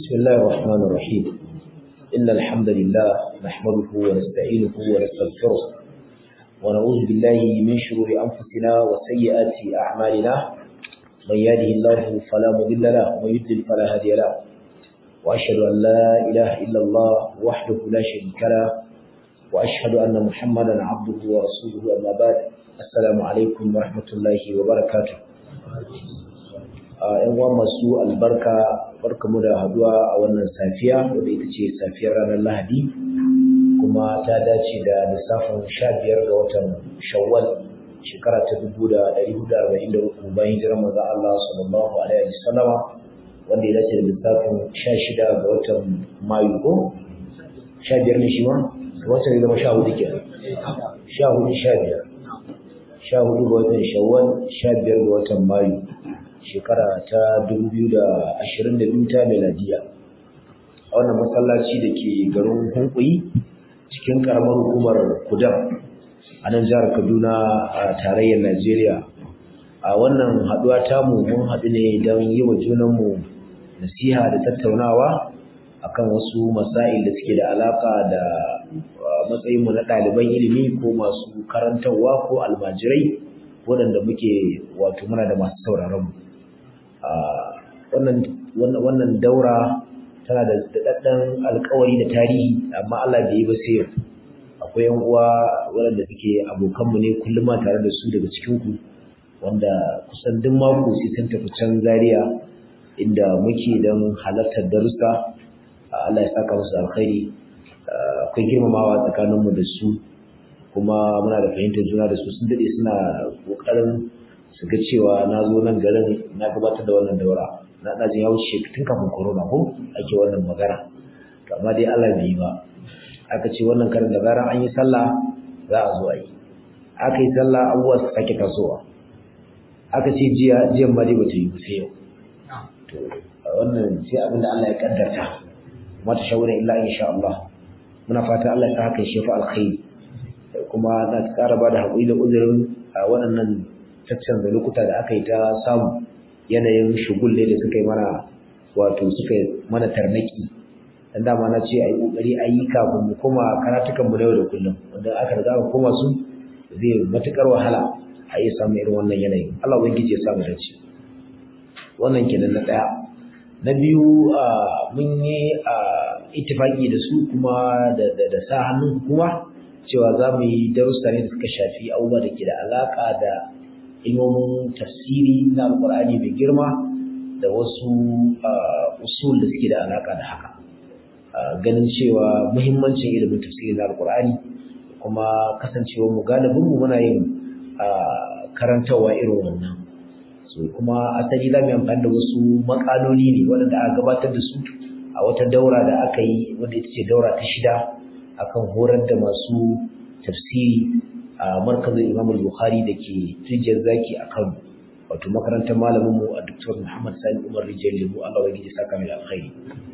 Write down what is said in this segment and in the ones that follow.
بسم الله الرحمن الرحيم إن الحمد لله نحمده ونستعينه ونستغفره ونعوذ بالله من شرور أنفسنا وسيئات أعمالنا من يهده الله فلا مضل له ومن يضلل فلا هادي له وأشهد أن لا إله إلا الله وحده لا شريك له وأشهد أن محمدا عبده ورسوله أما بعد السلام عليكم ورحمة الله وبركاته ‘yan uwa masu albarka barkamu da haduwa a wannan safiya wadda ita ce safiyar ranar lahadi kuma ta dace da lissafin sha biyar ga watan shawwal shekara ta dubu da ɗari hudu arba'in da uku bayan hijirar manzon Allah sallallahu alaihi wa sallama wanda ya dace da lissafin sha shida ga watan mayu ko sha biyar ne shi ma wancan ne zama sha hudu kenan sha hudu sha biyar sha hudu ga watan shawwal sha biyar ga watan mayu shekara ta 2022 ta meladiya a wannan masallaci da ke garin hunkuyi cikin karamar hukumar kudam a nan jihar kaduna a tarayyar najeriya a wannan haduwa tamu mun haɗu ne don yi wa junanmu nasiha da tattaunawa akan wasu masail da suke da alaka da matsayinmu na ɗaliban ilimi ko masu karantarwa ko almajirai waɗanda muke wato muna da masu sauraronmu wannan daura tana da daɗaɗɗen alkawari da tarihi amma Allah bai yi ba sai yau akwai yan uwa waɗanda suke abokanmu ne kullum ma tare da su daga cikinku wanda kusan duk mako sai sun tafi can Zaria inda muke don halartar darussa Allah ya saka musu alkhairi akwai girmamawa tsakaninmu da su kuma muna da fahimtar juna da su sun daɗe suna ƙoƙarin su ga cewa na zo nan garin na gabatar da wannan daura na ɗajin ya wuce tun kafin corona ko ake wannan magana to amma dai Allah bai yi ba aka ce wannan karin da zaran an yi sallah za a zo a yi aka yi sallah abubuwa su sake tasowa aka ce jiya jiyan ma dai bata yi ba sai yau to wannan sai abin da Allah ya kaddarta kuma ta shawara illa insha Allah muna fata Allah ya sa haka shi fa alkhairi kuma na ƙara ba da haƙuri da uzurin waɗannan da lokuta da aka yi ta samu yanayin shugulle da suka yi mana wato suka yi mana tarnaki dan dama na ce a yi ƙoƙari a yi kafin mu koma karatukan mu na yau da kullum wanda aka riga aka koma su zai matuƙar wahala a yi samun irin wannan yanayin Allah ubangiji ya samu dace wannan kenan na ɗaya na biyu mun yi ittifaki da su kuma da sa hannun hukuma cewa za mu yi darussa ne da suka shafi abubuwa da ke da alaƙa da ilmomin tafsiri na alkur'ani mai girma da wasu usul da suke da alaka da haka ganin cewa muhimmancin ilimin tafsiri na alkur'ani kuma kasancewa mu galibin mu muna yin karantawa irin wannan so kuma asali za mu yi amfani da wasu makaloli ne waɗanda aka gabatar da su a wata daura da aka yi wanda ita ce daura ta shida akan horar da masu tafsiri a markazin Imam Bukhari da ke Tijjar Zaki a Kano wato makarantar malamin mu a Dr. Muhammad Sani Umar Rijal Lemu Allah ya saka mai alkhairi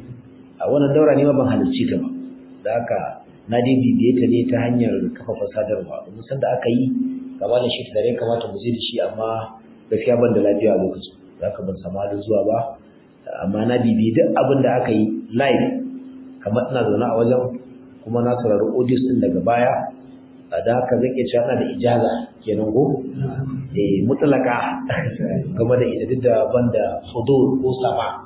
a wannan daura ne ma ban halarci ta ba da haka na dai bibiye ta ne ta hanyar kafafen sadarwa mun san da aka yi gaba da shi tare kamata mu je da shi amma gaskiya ban da lafiya a lokacin zaka ban samu halin zuwa ba amma na bibiye duk abin da aka yi live kamar ina zaune a wajen kuma na saurari audios din daga baya da haka zan iya cewa da ijaza kenan ko eh mutlaka game da ita duk da banda hudur ko sama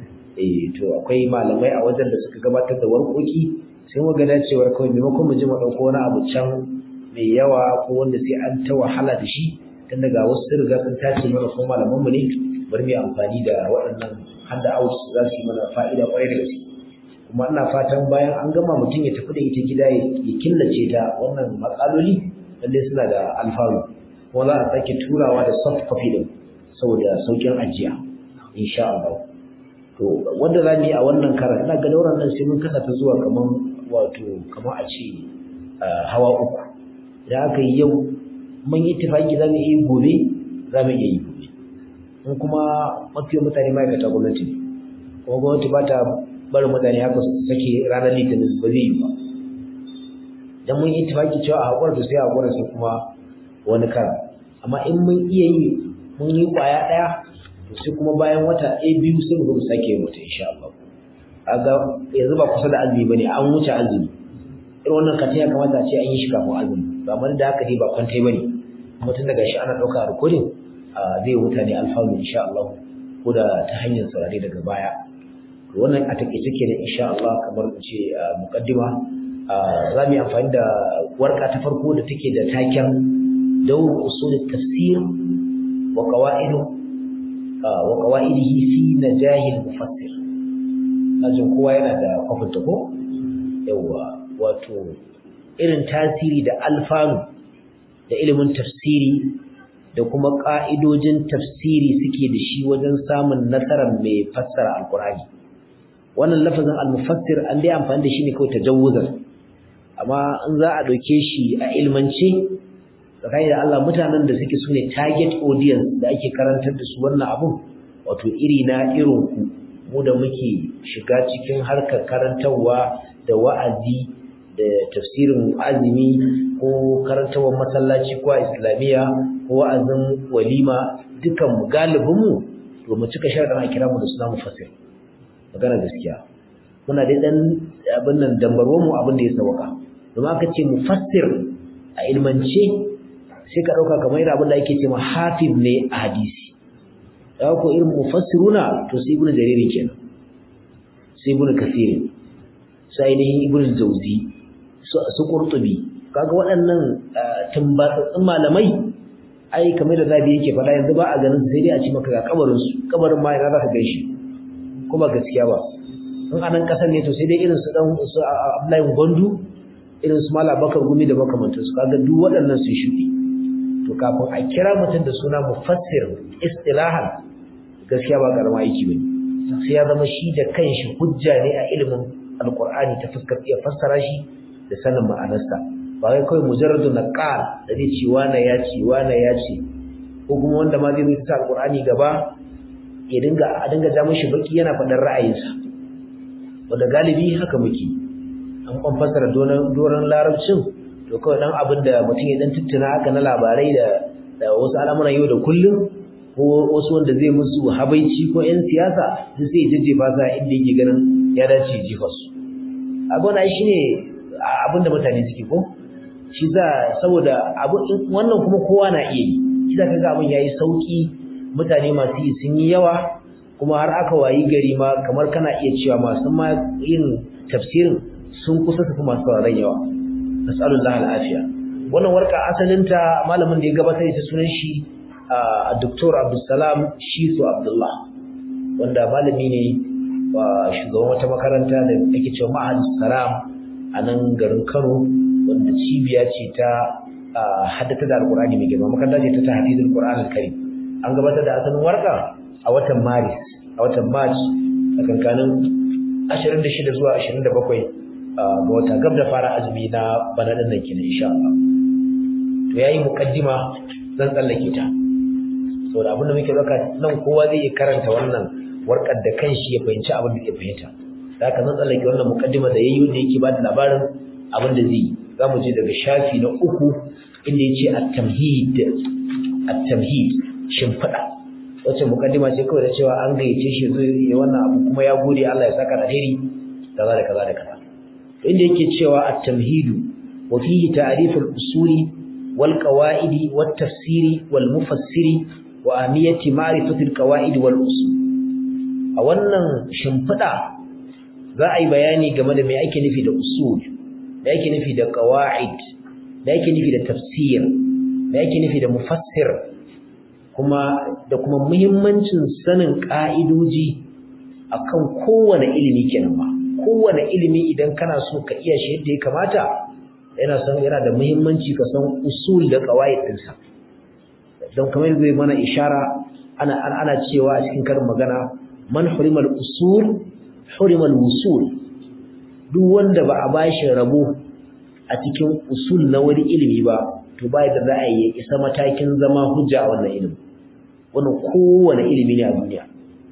eh to akwai malamai a wajen da suka gabatar da warkoki sai mu ga dacewar kawai maimakon mu ji mu dauko wani abu can mai yawa ko wanda sai an ta wahala da shi tun daga wasu sun riga sun tace mana ko malaman mu ne bari mu amfani da waɗannan handa out za su yi mana fa'ida kwarai da gaske kuma ina fatan bayan an gama mutum ya tafi da ita gida ya killace ta wannan matsaloli lalle suna da alfaru kuma za a sake turawa da soft copy din saboda saukin ajiya insha Allah to wanda za mu yi a wannan karan ina ga dauran nan sai mun kasa ta zuwa kaman wato kaman a ce hawa uku idan aka yi yau mun yi tafaki za mu iya gobe za mu iya yi gobe in kuma mafi mutane ma'aikata gwamnati ne kuma gwamnati ba ta barin mutane haka su sake ranar litinin ba zai yi ba dan mun yi tafaki cewa a haƙura to sai a haƙura sai kuma wani kara amma in mun iya yi mun yi ƙwaya ɗaya to sai kuma bayan wata ɗaya biyu sai mu zo mu sake yin wata insha Allah kaga yanzu ba kusa da azumi bane an wuce azumi irin wannan kati ya kamata a ce an yi shi kafin azumi ba amma da haka dai ba kwantai bane kuma tun daga shi ana ɗauka a recording zai mutane alfanu insha Allah ko da ta hanyar saurare daga baya wannan a take take da insha Allah kamar in ce muqaddima za mu yi amfani da warka ta farko da take da taken dawr usul tafsir wa qawaidu wa qawaidihi fi najahil mufassir ajin kowa yana da kwafinta ko yawa wato irin tasiri da alfanu da ilimin tafsiri da kuma ƙa'idojin tafsiri suke da shi wajen samun nasarar mai fassara alkur'ani wannan lafazin al-mufassir an dai amfani da shi ne kawai tajawuzan amma in za a ɗauke shi a ilmance tsakani da Allah mutanen da suke sune target audience da ake karantar da su wannan abun wato iri na irin ku mu da muke shiga cikin harkar karantarwa da wa'azi da tafsirin azumi ko karantarwar masallaci ko islamiyya ko wa'azin walima dukan mu galibin mu to mu cika sharadin a kira mu da suna mufassir magana gaskiya muna dai dan abin nan dambarwa mu abin da ya sauka domin aka ce mufassir a ilmance sai ka dauka kamar irin abin da ake ce ma hafiz ne a hadisi da ko irin mufassiruna to sai ibnu jariri kenan sai ibnu kasir sai ainihin ibnu jawzi su qurtubi kaga waɗannan tumbatsatsun malamai ai kamar da zabi yake faɗa yanzu ba a ganin sai dai a ci maka ga kabarin su kabarin ma ina zaka gaishe kuma gaskiya ba in anan kasar ne to sai dai irin su dan su Abdullahi Gondu irin su Malam Bakar Gumi da makamantan su kaga duk waɗannan su shuɗi to kafin a kira mutum da suna mufassir istilahan gaskiya ba karama aiki bane sai ya zama shi da kanshi hujja ne a ilimin alqur'ani ta fuskar iya fassara shi da sanin ma'anarsa ba wai kawai mujarradu naqal da zai ci wana ya ci wana ya ci ko kuma wanda ma zai rubuta alqur'ani gaba ya dinga a dinga ja mishi baki yana faɗar ra'ayinsa wanda galibi haka muke an kwan fassara doron larabcin to kawai dan abin da mutum ya dan tuttuna haka na labarai da da wasu al'amuran yau da kullum ko wasu wanda zai musu habaici ko 'yan siyasa sai sai jajjefa sa inda yake ganin ya dace jifa su abin shi ne abin da mutane suke ko shi za saboda wannan kuma kowa na iya yi shi za ka ga abin yayi sauki mutane masu yi sun yi yawa kuma har aka wayi gari ma kamar kana iya cewa masu ma yin tafsirin sun kusa su fi masu sauraron yawa nas'alullah al'afiya wannan warka asalinta malamin da ya gabatar da sunan shi a Dr. Abdulsalam Shisu Abdullah wanda malami ne shugaban wata makaranta da ake cewa Ma'hadus Salam a nan garin Kano wanda cibiya ce ta haddata da Alƙur'ani mai girma makaranta ce ta tahfizul Qur'an al-Karim an gabatar da asalin warka a watan Maris a watan March a kankanin 26 zuwa 27 ga wata gab da fara azumi na bana din nan kenan insha Allah to yayi mukaddima zan tsallake ta saboda abin da muke zaka nan kowa zai karanta wannan warkar da kanshi ya fahimci abin da ke fahimta haka zan tsallake wannan mukaddima da yayi wanda yake ba da labarin abin da zai za mu je daga shafi na uku inda yace at-tamhid at-tamhid shimfiɗa wacce mukaddima ce kawai da cewa an gayyace shi zai yi wannan abu kuma ya gode Allah ya saka alheri kaza da kaza da kaza inda yake cewa at-tamhidu wa fihi ta'rif al-usuli wal qawaidi wat tafsiri wal mufassiri wa amiyati ma'rifati al-qawaid wal usul a wannan shimfiɗa za a yi bayani game da me ake nufi da usul da ake nufi da qawaid da ake nufi da tafsir da ake nufi da mufassir kuma da kuma muhimmancin sanin ka'idoji akan kowane ilimi kenan ba kowane ilimi idan kana so ka iya shi yadda ya kamata yana son yana da muhimmanci ka san usul da qawaid ɗinsa don kamar zai mana ishara ana ana cewa a cikin karin magana man hurimal usul hurimal wusul duk wanda ba a bashi rabo a cikin usul na wani ilimi ba to ba da za a yi isa matakin zama hujja a wannan ilimi wannan kowane ilimi ne a duniya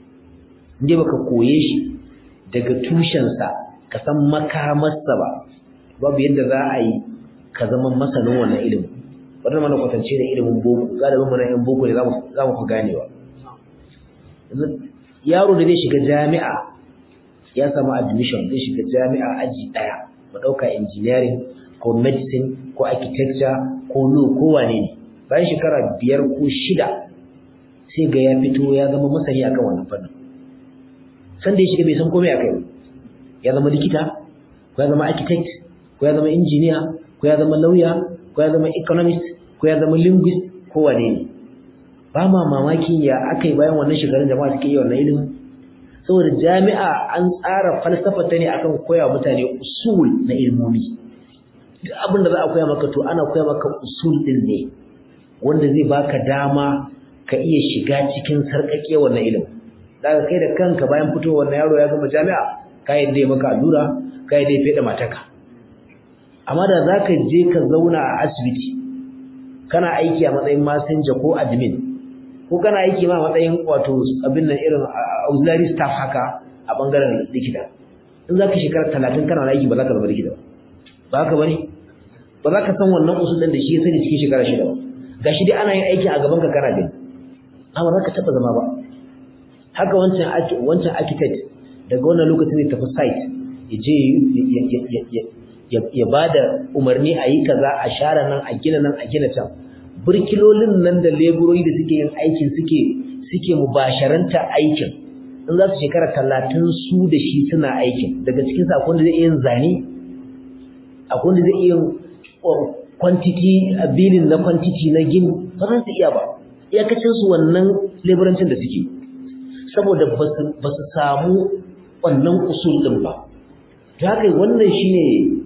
inda baka koye shi daga tushensa ka san makamarsa ba babu yadda za a yi ka zama masanin wannan ilimin wannan mana kwatance da ilimin boko galibin mana yan boko ne za mu fi ganewa yaro da zai shiga jami'a ya samu admission zai shiga jami'a aji ɗaya mu ɗauka engineering ko medicine ko architecture ko law ko wane ne bayan shekara biyar ko shida sai ga ya fito ya zama masani akan wannan fannin san da ya shiga bai san komai akai ba ya zama likita ko ya zama architect ko ya zama engineer ko ya zama lawyer ko ya zama economist ko ya zama linguist ko wane ne ba ma mamakin ya akai bayan wannan shekarun jama'a suke yi wannan ilimin saboda jami'a an tsara falsafa ta ne akan koya mutane usul na ilmomi duk abin da za a koya maka to ana koya maka usul din ne wanda zai baka dama ka iya shiga cikin sarƙaƙe wannan ilimin daga kai da kanka bayan fitowar wannan yaro ya gama jami'a ka yadda ya maka allura ka yadda ya feda mataka amma da za ka je ka zauna a asibiti kana aiki a matsayin masinja ko admin ko kana aiki ma a matsayin wato abin nan irin auxiliary staff haka a bangaren likita in za ka shekara talatin kana aiki ba za ka zama likita ba haka bane ba za ka san wannan usul ɗin da shi ya sani cikin shekara shida ba ga shi dai ana yin aiki a gaban ka kana gani amma za ka taɓa zama ba haka wancan wancan architect daga wannan lokacin ne tafi site ya je ya ba da umarni a yi kaza a share nan a gina nan a gina can burkilolin nan da leburori da suke yin aikin suke suke mubasharanta aikin in za su shekara talatin su da shi suna aikin daga cikin sa akwai wanda zai iya yin zane akwai wanda zai iya yin quantity bilin na quantity na gini ba za su iya ba iyakacin su wannan leburancin da suke saboda ba su samu wannan usul din ba ta haka wannan shine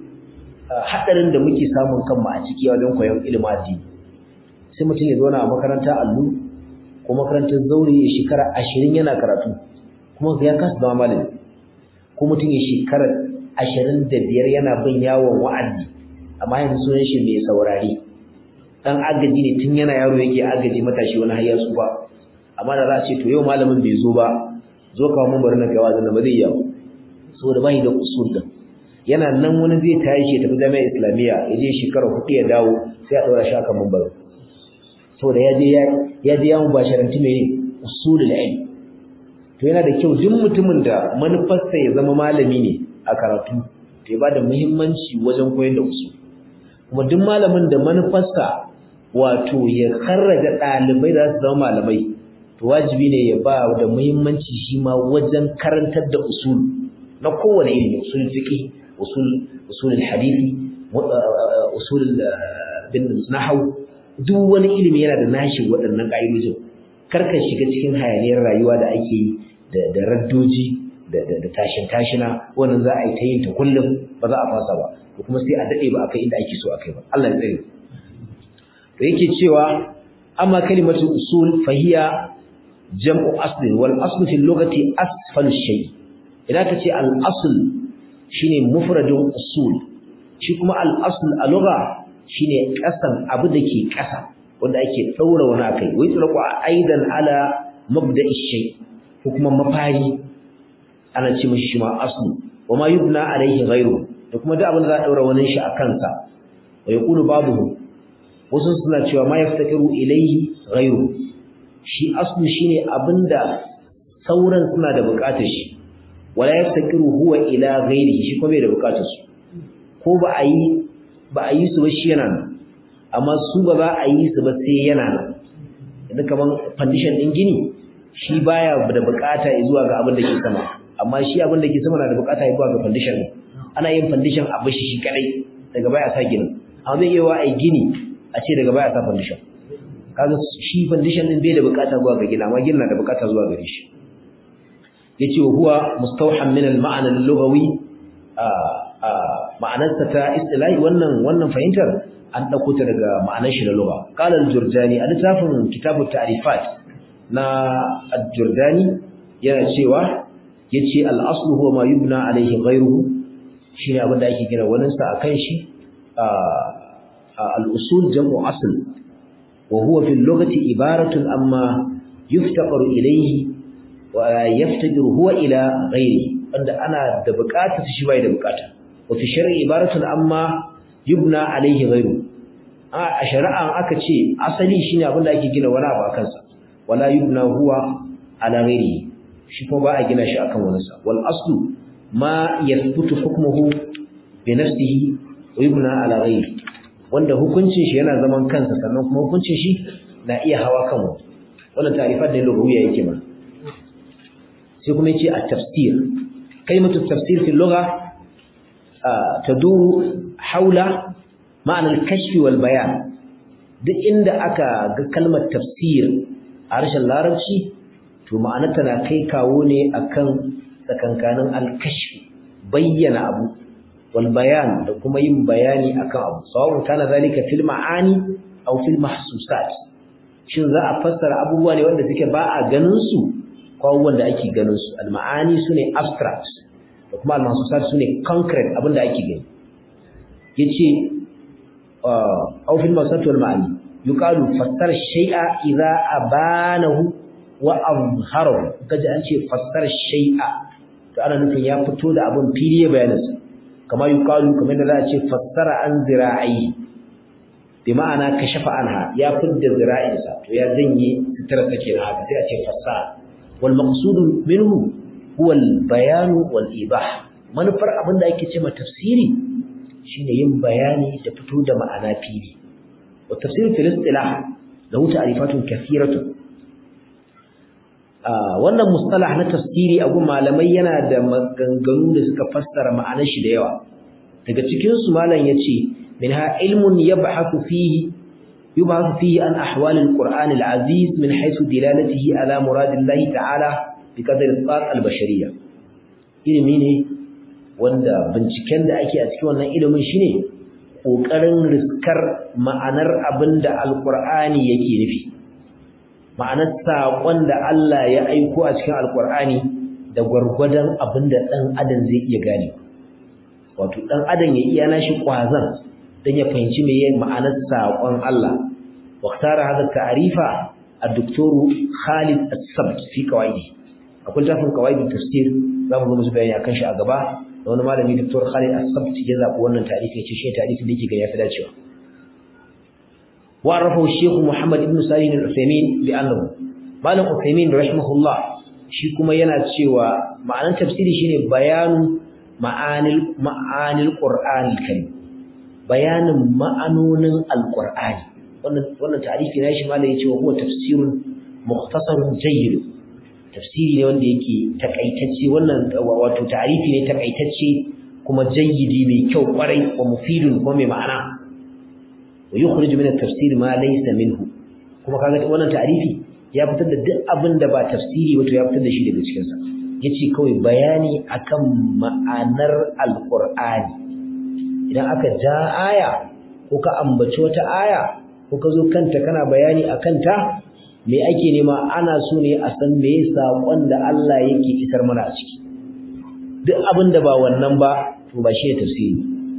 hadarin da muke samun kanmu a ciki wajen koyon ilimin addini sai mutum ya zauna a makaranta allu ko makarantar zaure ya shekara ashirin yana karatu kuma ya kasa zama malami ko mutum ya shekara ashirin da biyar yana bin yawon wa'azi amma yanzu sunan shi mai saurari dan agaji ne tun yana yaro yake agaji matashi wani har ya tsufa amma da za a ce to yau malamin bai zo ba zo kawo mun bari na kai wazin ba zai yawo saboda bai da usul din yana nan wani zai tashi ya tafi jami'ar islamiyya ya je shekara hudu ya dawo sai a ɗora shi akan mambar saboda ya je ya je ya mubasharanci mai usulul ilm to yana da kyau duk mutumin da manufarsa ya zama malami ne a karatu to ya bada muhimmanci wajen koyar da usul kuma duk malamin da manufarsa wato ya karraja ɗalibai da su zama malamai to wajibi ne ya ba da muhimmanci shi ma wajen karantar da usul na kowane ilimi usul fiqh usul usul hadisi usul bin nahwu duk wani ilimi yana da nashi waɗannan ƙa'idojin karka shiga cikin hayaniyar rayuwa da ake yi da raddoji da tashin tashina wannan za a yi ta yin ta kullum ba za a fasa ba ko kuma sai a daɗe ba a kai inda ake so a kai ba Allah ya tsare to yake cewa amma kalimatu usul fahiya jam'u aslin wal aslu fil lughati asfalu shay idan ka ce al asl shine mufradun usul shi kuma al asl a lugha shine kasan abu da ke kasa wanda ake daura wani akai wai tsarku aidan ala mabda'i shay ko kuma mafari ana ce mishi shi ma aslu wa ma yubna alaihi ghayru da kuma duk abin da za a daura wani shi a kansa wa yaqulu babuhu wasu suna cewa ma yaftakiru ilaihi ghayru shi aslu shine abinda sauran suna da bukatar shi wala yaftakiru huwa ila ghayrihi shi kuma bai da bukatar su ko ba a yi ba a yi su ba shi yana nan amma su ba za a yi su ba sai yana nan yanzu kaman foundation din gini shi baya da bukata zuwa ga abin da ke sama amma shi abin da ke sama na da bukata zuwa ga foundation ne ana yin foundation a bashi shi kadai daga baya sa ginin amma zai iya wa ai gini a ce daga baya sa foundation kaga shi foundation din bai da bukata zuwa ga gina amma ginin na da bukata zuwa gare shi yace huwa mustawhan min al-ma'na al-lughawi ma'anarsa ta istilahi wannan wannan fahimtar an dauko ta daga ma'anar shi na lugha qala al-jurjani a littafin kitabut ta'rifat na al-jurjani yana cewa yace al-aslu huwa ma yubna alayhi ghayruhu shine abin da ake kira wannan sa akan shi al-usul jam'u asl wa huwa fi al-lughati ibaratun amma yuftaqaru ilayhi wa yaftajiru huwa ila ghayrihi wanda ana da buƙatar shi bai da buƙata wa fi shar'i ibaratun amma yubna alayhi ghayru a shari'a aka ce asali shine abin da ake gina wani abu akan sa wala yubna huwa ala ghayrihi shi kuma ba a gina shi akan wani sa wal aslu ma yathbutu hukmuhu bi nafsihi wa yubna ala ghayri wanda hukuncin shi yana zaman kansa sannan kuma hukuncin shi na iya hawa kan wani wannan ta'rifat da lugawiyya yake ma sai kuma yace at-tafsir kalimatu tafsir fi lugha taduru haula ma'ana al-kashf wal bayan duk inda aka ga kalmar tafsir a harshen larabci to ma'anarta na kai kawo ne akan tsakankanin al-kashf bayyana abu wal bayan da kuma yin bayani akan abu sawa'un kana zalika fil ma'ani aw fil mahsusat shin za a fassara abubuwa ne wanda suke ba a ganin su ko abubuwan da ake ganin su al ma'ani sune abstract da kuma al mahsusat sune concrete abin da ake gani yace aw fil mahsusat wal ma'ani yuqalu fassara shay'a idza abanahu wa azharahu kaje an ce fassara shay'a to ana nufin ya fito da abin fili ya bayanansa kama yuqalu kamar da za a ce fassara an zira'i bi ma'ana kashafa anha ya fidda zira'insa to ya janye sitara take na haka sai a ce fassara wal maqsud minhu huwa al bayan wal ibah manufar abin da ake cewa tafsiri shine yin bayani da fito da ma'ana fili wa tafsir fil istilah lahu ta'rifatun kathiratun wannan mustalah na tafsiri a gun malamai yana da maganganu da suka fassara ma'anar shi da yawa daga cikin su malam yace minha ilmun yabhathu fihi yubhathu fihi an ahwal alquran alaziz min haythu dilalatihi ala muradillahi ta'ala biqadri al albashariyya ilimi ne wanda binciken da ake a cikin wannan ilimin shine kokarin riskar ma'anar abinda alqur'ani yake nufi ma'anar saƙon da Allah ya aiko a cikin alƙur'ani da gwargwadon abin da ɗan adam zai iya gane wato ɗan adam ya iya nashi ƙwazon don ya fahimci me yin ma'anar saƙon Allah waktara hada ta'arifa a doktoru Khalid As-Sabt fi qawaidi akwai tafin qawaidi tafsir za mu zo musu bayani akan shi a gaba da wani malami doktor Khalid As-Sabt ya zaɓi wannan tarihi ya ce shi tarihin da yake ga yafi dacewa وعرفه الشيخ محمد بن صالح العثيمين بأنه مالك عثيمين رحمه الله shi kuma yana cewa ma'anar tafsiri shine bayanu ma'anil ma'anil qur'anil karim bayanin ma'anonin alqur'ani wannan wannan tarihi ne shi malai yace wa huwa tafsirun mukhtasarun jayyid tafsiri ne wanda yake takaitacce wannan wato tarihi ne takaitacce kuma jayyidi mai kyau kwarai wa mufidun kuma mai ma'ana wa yukhrij min at-tafsir ma laysa minhu kuma kaga wannan ta'rifi ya fitar da duk abin da ba tafsiri ba to ya fitar da shi daga cikin sa yace kawai bayani akan ma'anar alqur'ani idan aka ja aya ko ka ambaci wata aya ko ka zo kanta kana bayani akan ta me ake nema ana so ne a san me saƙon da Allah yake isar mana a ciki duk abin da ba wannan ba to ba shi ne tafsiri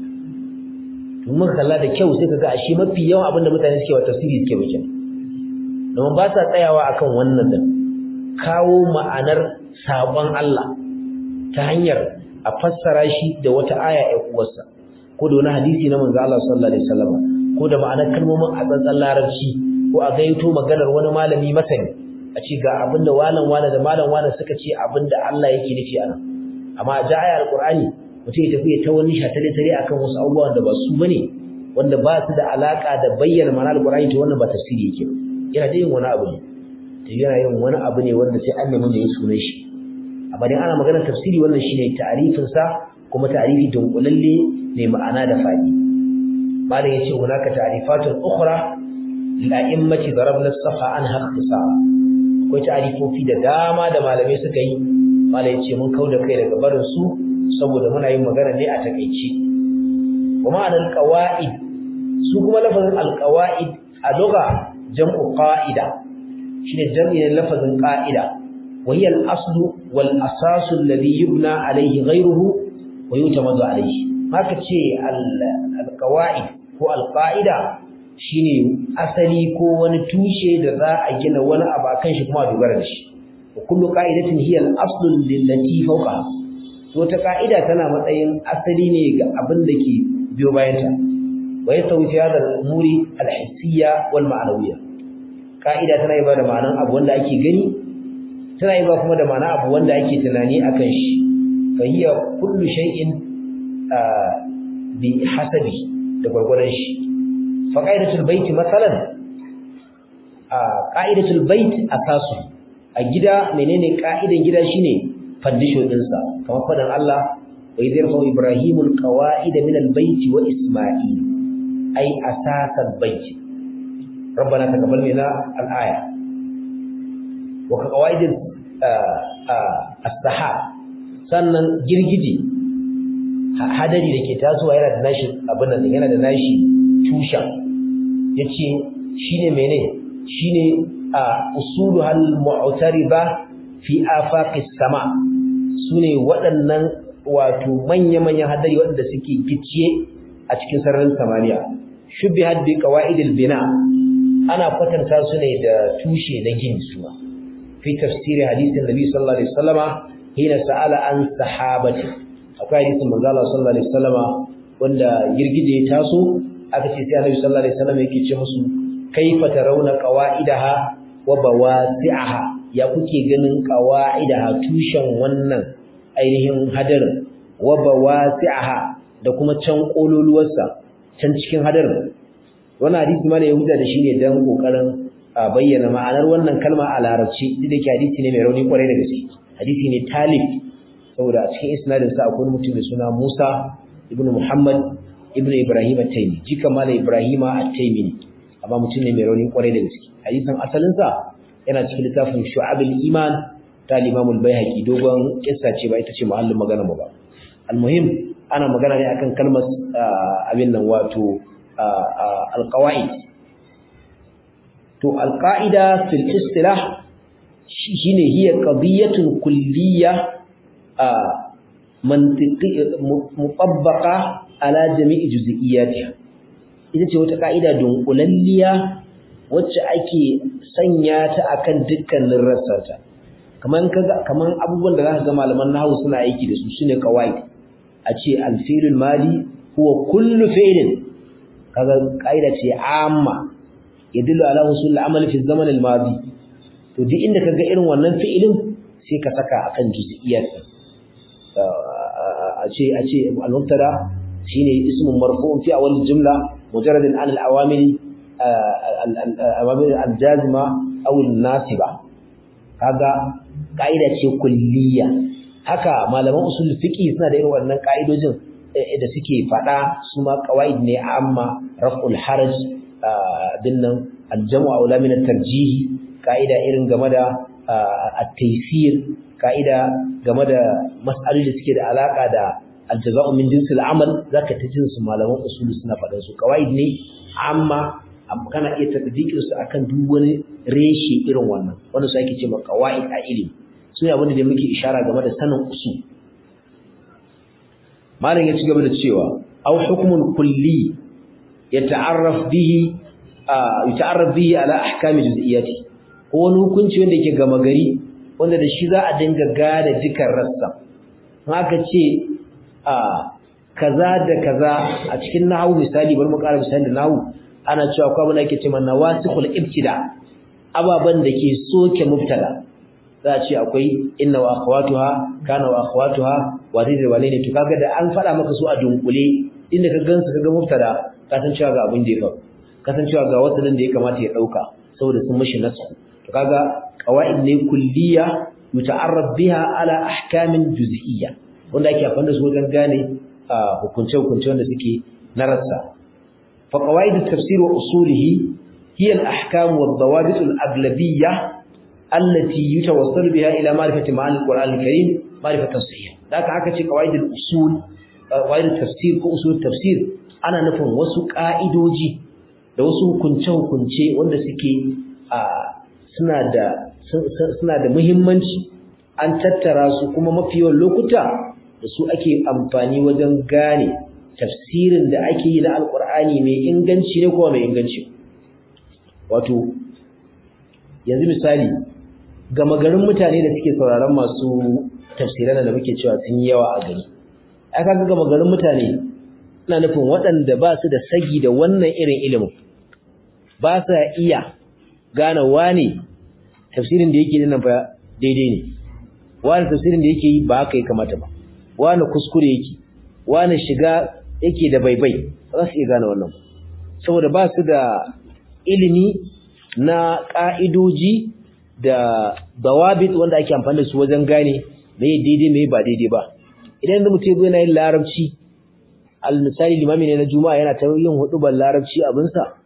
mun kalla da kyau sai kaga ashe mafi yawan abin da mutane suke wa tafsiri suke ba kenan don ba sa tsayawa akan wannan din kawo ma'anar sabon Allah ta hanyar a fassara shi da wata aya ɗan uwarsa ko da wani hadisi na manzo Allah sallallahu alaihi wasallam ko da ma'anar kalmomin a tsantsan larabci ko a gaito maganar wani malami masani a ce ga abin da walan wane da malam wane suka ce abin da Allah yake nufi anan amma a ja ayar alqur'ani mutum ya tafi ta wani shatale tare akan wasu abubuwan da ba su bane wanda ba su da alaka da bayyana ma'anar alqur'ani to wannan ba tafsiri yake yana da yin wani abu ne to yana yin wani abu ne wanda sai an nemi mai sunan shi amma dai ana magana tafsiri wannan shine ta'rifin sa kuma ta'rifi dunkulalle mai ma'ana da fadi malam yace hunaka ta'rifatun ukhra lil a'immati darabna as-safa anha ikhtisara akwai ta'rifofi da dama da malamai suka yi malam yace mun kauda kai daga barin su saboda muna yin magana ne a takeici wa ma'anar qawaid su kuma lafazin al-qawaid a lugha jam'u qa'ida shine jam'in lafazin qa'ida wa hiya al-aslu wal asasu alladhi yubna alayhi ghayruhu wa yutamadu alayhi haka ce al-qawaid ko al-qa'ida shine asali ko wani tushe da za a gina wani abu akan shi kuma a dogara da shi wa kullu qa'idatin hiya al-aslu lillati fawqa to ta ka'ida tana matsayin asali ne ga abin da ke biyo bayanta wa yasawi fi hadha al-umuri al-hissiyya wal ma'nawiyya ka'ida tana yi ba da ma'anan abu wanda ake gani tana yi ba kuma da ma'ana abu wanda ake tunani akan shi fa hiya kullu shay'in bi hasabi da gwargwadon shi fa qa'idatul bait masalan qa'idatul bait asasu a gida menene ka'idan gida shine foundation dinsa kamar fadan Allah wa idh yarfa ibrahimul qawa'ida min al-bait wa isma'il ay asasal bait ربنا تقبل منا الآية وكقواعد السحاب sannan girgije hadari da ke tasowa yana da nashi abin nan yana da nashi tushen yace shine mene shine usulu hal mu'tariba fi afaqis sama sune waɗannan wato manya-manyan hadari waɗanda suke gicciye a cikin sararin samaniya shubihat bi qawaidil bina ana kwatanta su ne da tushe na gini suwa fi tafsiri hadisin nabi sallallahu alaihi wasallama hina sa'ala an sahabati akwai hadisin manzo Allah sallallahu alaihi wasallama wanda girgije ya taso aka ce sai annabi sallallahu alaihi wasallama yake ce musu kaifa tarawna qawaidaha wa bawasi'aha ya kuke ganin qawaidaha tushen wannan ainihin hadarin wa bawasi'aha da kuma can kololuwarsa can cikin hadarin wannan hadisi ma da ya huta da shi ne dan kokarin bayyana ma'anar wannan kalma a larabci duk da ke hadisi ne mai rauni kwarai da gaske hadisi ne talib saboda a cikin isnadin sa akwai mutum mai suna Musa ibnu Muhammad ibnu Ibrahim at-Taymi jika mala Ibrahim at-Taymi ne amma mutum ne mai rauni kwarai da gaske hadisin asalin sa yana cikin littafin Shu'abul Iman ta Imam al-Baihaqi dogon kissa ce ba ita ce muhallin magana mu ba almuhim ana magana ne akan kalmar abin nan wato alqawaid to alqaida fil istilah shine hiya qadiyatun kulliyya mantiqi mutabbaqa ala jami'i juz'iyatiha ita ce wata ka'ida dunkulalliya wacce ake sanya ta akan dukkanin rassarta kaman kaga kaman abubuwan da zaka ga malaman nahwu suna aiki da su shine qawaid a ce al-fi'lul madi huwa kullu fi'lin kaga kaida ce amma yadullu ala husul al-amal fi zaman al-madi to duk inda kaga irin wannan fi'ilin sai ka saka akan juz'iyyat a ce a ce al-mubtada shine ismun marfu'un fi awal jumla mujarrad an al-awamil al-awamil al-jazima aw al-nasiba kaga kaida ce kulliya haka malaman usul fiqi suna da irin wannan kaidojin da suke fada su ma qawaid ne amma raf'ul haraj bin nan al-jam'u aula min at-tarjih kaida irin game da at-taysir kaida game da mas'aloli da suke da alaka da al-jaza'u min jinsil amal zaka ta jin su malaman usul suna fadan su qawaid ne amma kana iya tadbiqin su akan duk wani reshe irin wannan wanda su ake cewa qawaid a ilimi su ne abinda da muke ishara game da sanin usul malam ya ci gaba da cewa aw hukmun kulli yata'arraf bihi yata'arraf bihi ala ahkami juz'iyyati ko wani hukunci wanda yake gama gari wanda da shi za a dinga gada dukan rassa haka ce a kaza da kaza a cikin nahwu misali bari mu ƙara misali da nahwu ana cewa ko abin da yake cewa nawasikhul ibtida ababan da ke soke mubtada za a ce akwai inna wa akhawatuha kana wa akhawatuha wani da wane ne to kaga da an faɗa maka su a dunkule inda ka gansu kaga mubtada ka san cewa ga abin da ya faru ka san cewa ga wasalin da ya kamata ya dauka saboda sun mishi nasu to kaga qawaid ne kulliya muta'arraf biha ala ahkamin juz'iyya wanda ake amfani da su wajen gane hukunce hukunce wanda suke na rassa fa qawaid at-tafsir wa usulihi hiya al-ahkam wa ad-dawabit al-aglabiyyah التي يتوصل بها إلى معرفة معاني القرآن الكريم معرفة صحيحة ذاك haka ce قواعد الأصول قواعد التفسير ko usul tafsir ana nufin wasu ka'idoji da wasu hukunce-hukunce wanda suke suna da suna da muhimmanci an tattara su kuma mafi yawan lokuta da su ake amfani wajen gane tafsirin da ake yi na alkur'ani mai inganci ne kuma mai inganci wato yanzu misali gama garin mutane da suke sauraron masu tafsiran da muke cewa sun yi yawa a gari aka ga gama garin mutane ina nufin waɗanda ba su da sagi da wannan irin ilimin ba sa iya gane wane tafsirin da yake nan fa daidai ne wani tafsirin da yake yi ba haka ya kamata ba wani kuskure yake wani shiga yake da baibai ba za su iya gane wannan saboda ba su da ilimi na ƙa'idoji da dawabit wanda ake amfani da su wajen gane me daidai me ba daidai ba idan da mutum yana yin larabci al misali limami ne na juma'a yana ta yin hudubar larabci abinsa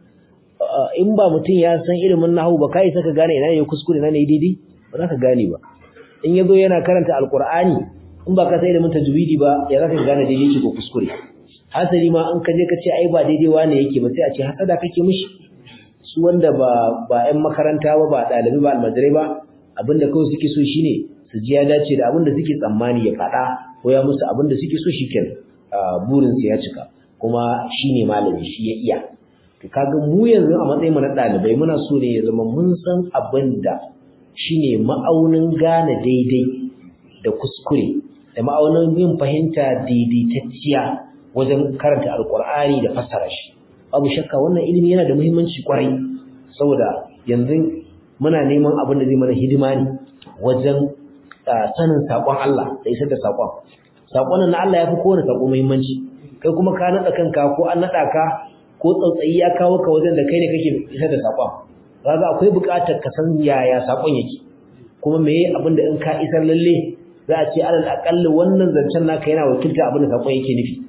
in ba mutum ya san ilimin nahwu ba kai saka gane ina ne kuskure ina ne daidai ba za ka gane ba in yazo yana karanta alqur'ani in ba ka san ilimin tajwidi ba ya za ka gane daidai yake ko kuskure hasali ma an kaje ka ce ai ba daidai wane yake ba sai a ce hasada kake mishi su wanda ba ba ƴan makaranta ba ba ɗalibi ba almajirai ba abinda kawai suke so shine su ji ya dace da abinda suke tsammani ya faɗa ko ya musu abinda suke so shikenan burin su ya cika kuma shine malami shi ya iya to kaga mu yanzu a matsayin mu na ɗalibai muna so ne ya zama mun san abinda shine ma'aunin gane daidai da kuskure da ma'aunin yin fahimta daidaitacciya wajen karanta alkur'ani da fassara shi babu shakka wannan ilimi yana da muhimmanci kwarai saboda yanzu muna neman abin da zai mana hidima ne wajen sanin sakon Allah da isar da sakon sakon na Allah ya fi kowane sako muhimmanci kai kuma ka nada kanka ko an nada ka ko tsautsayi ya kawo ka wajen da kai ne kake isar da sakon kaga akwai buƙatar ka san yaya sakon yake kuma meye abin da in ka isar lalle za a ce alal aqalli wannan zancen naka yana wakilta abin da sakon yake nufi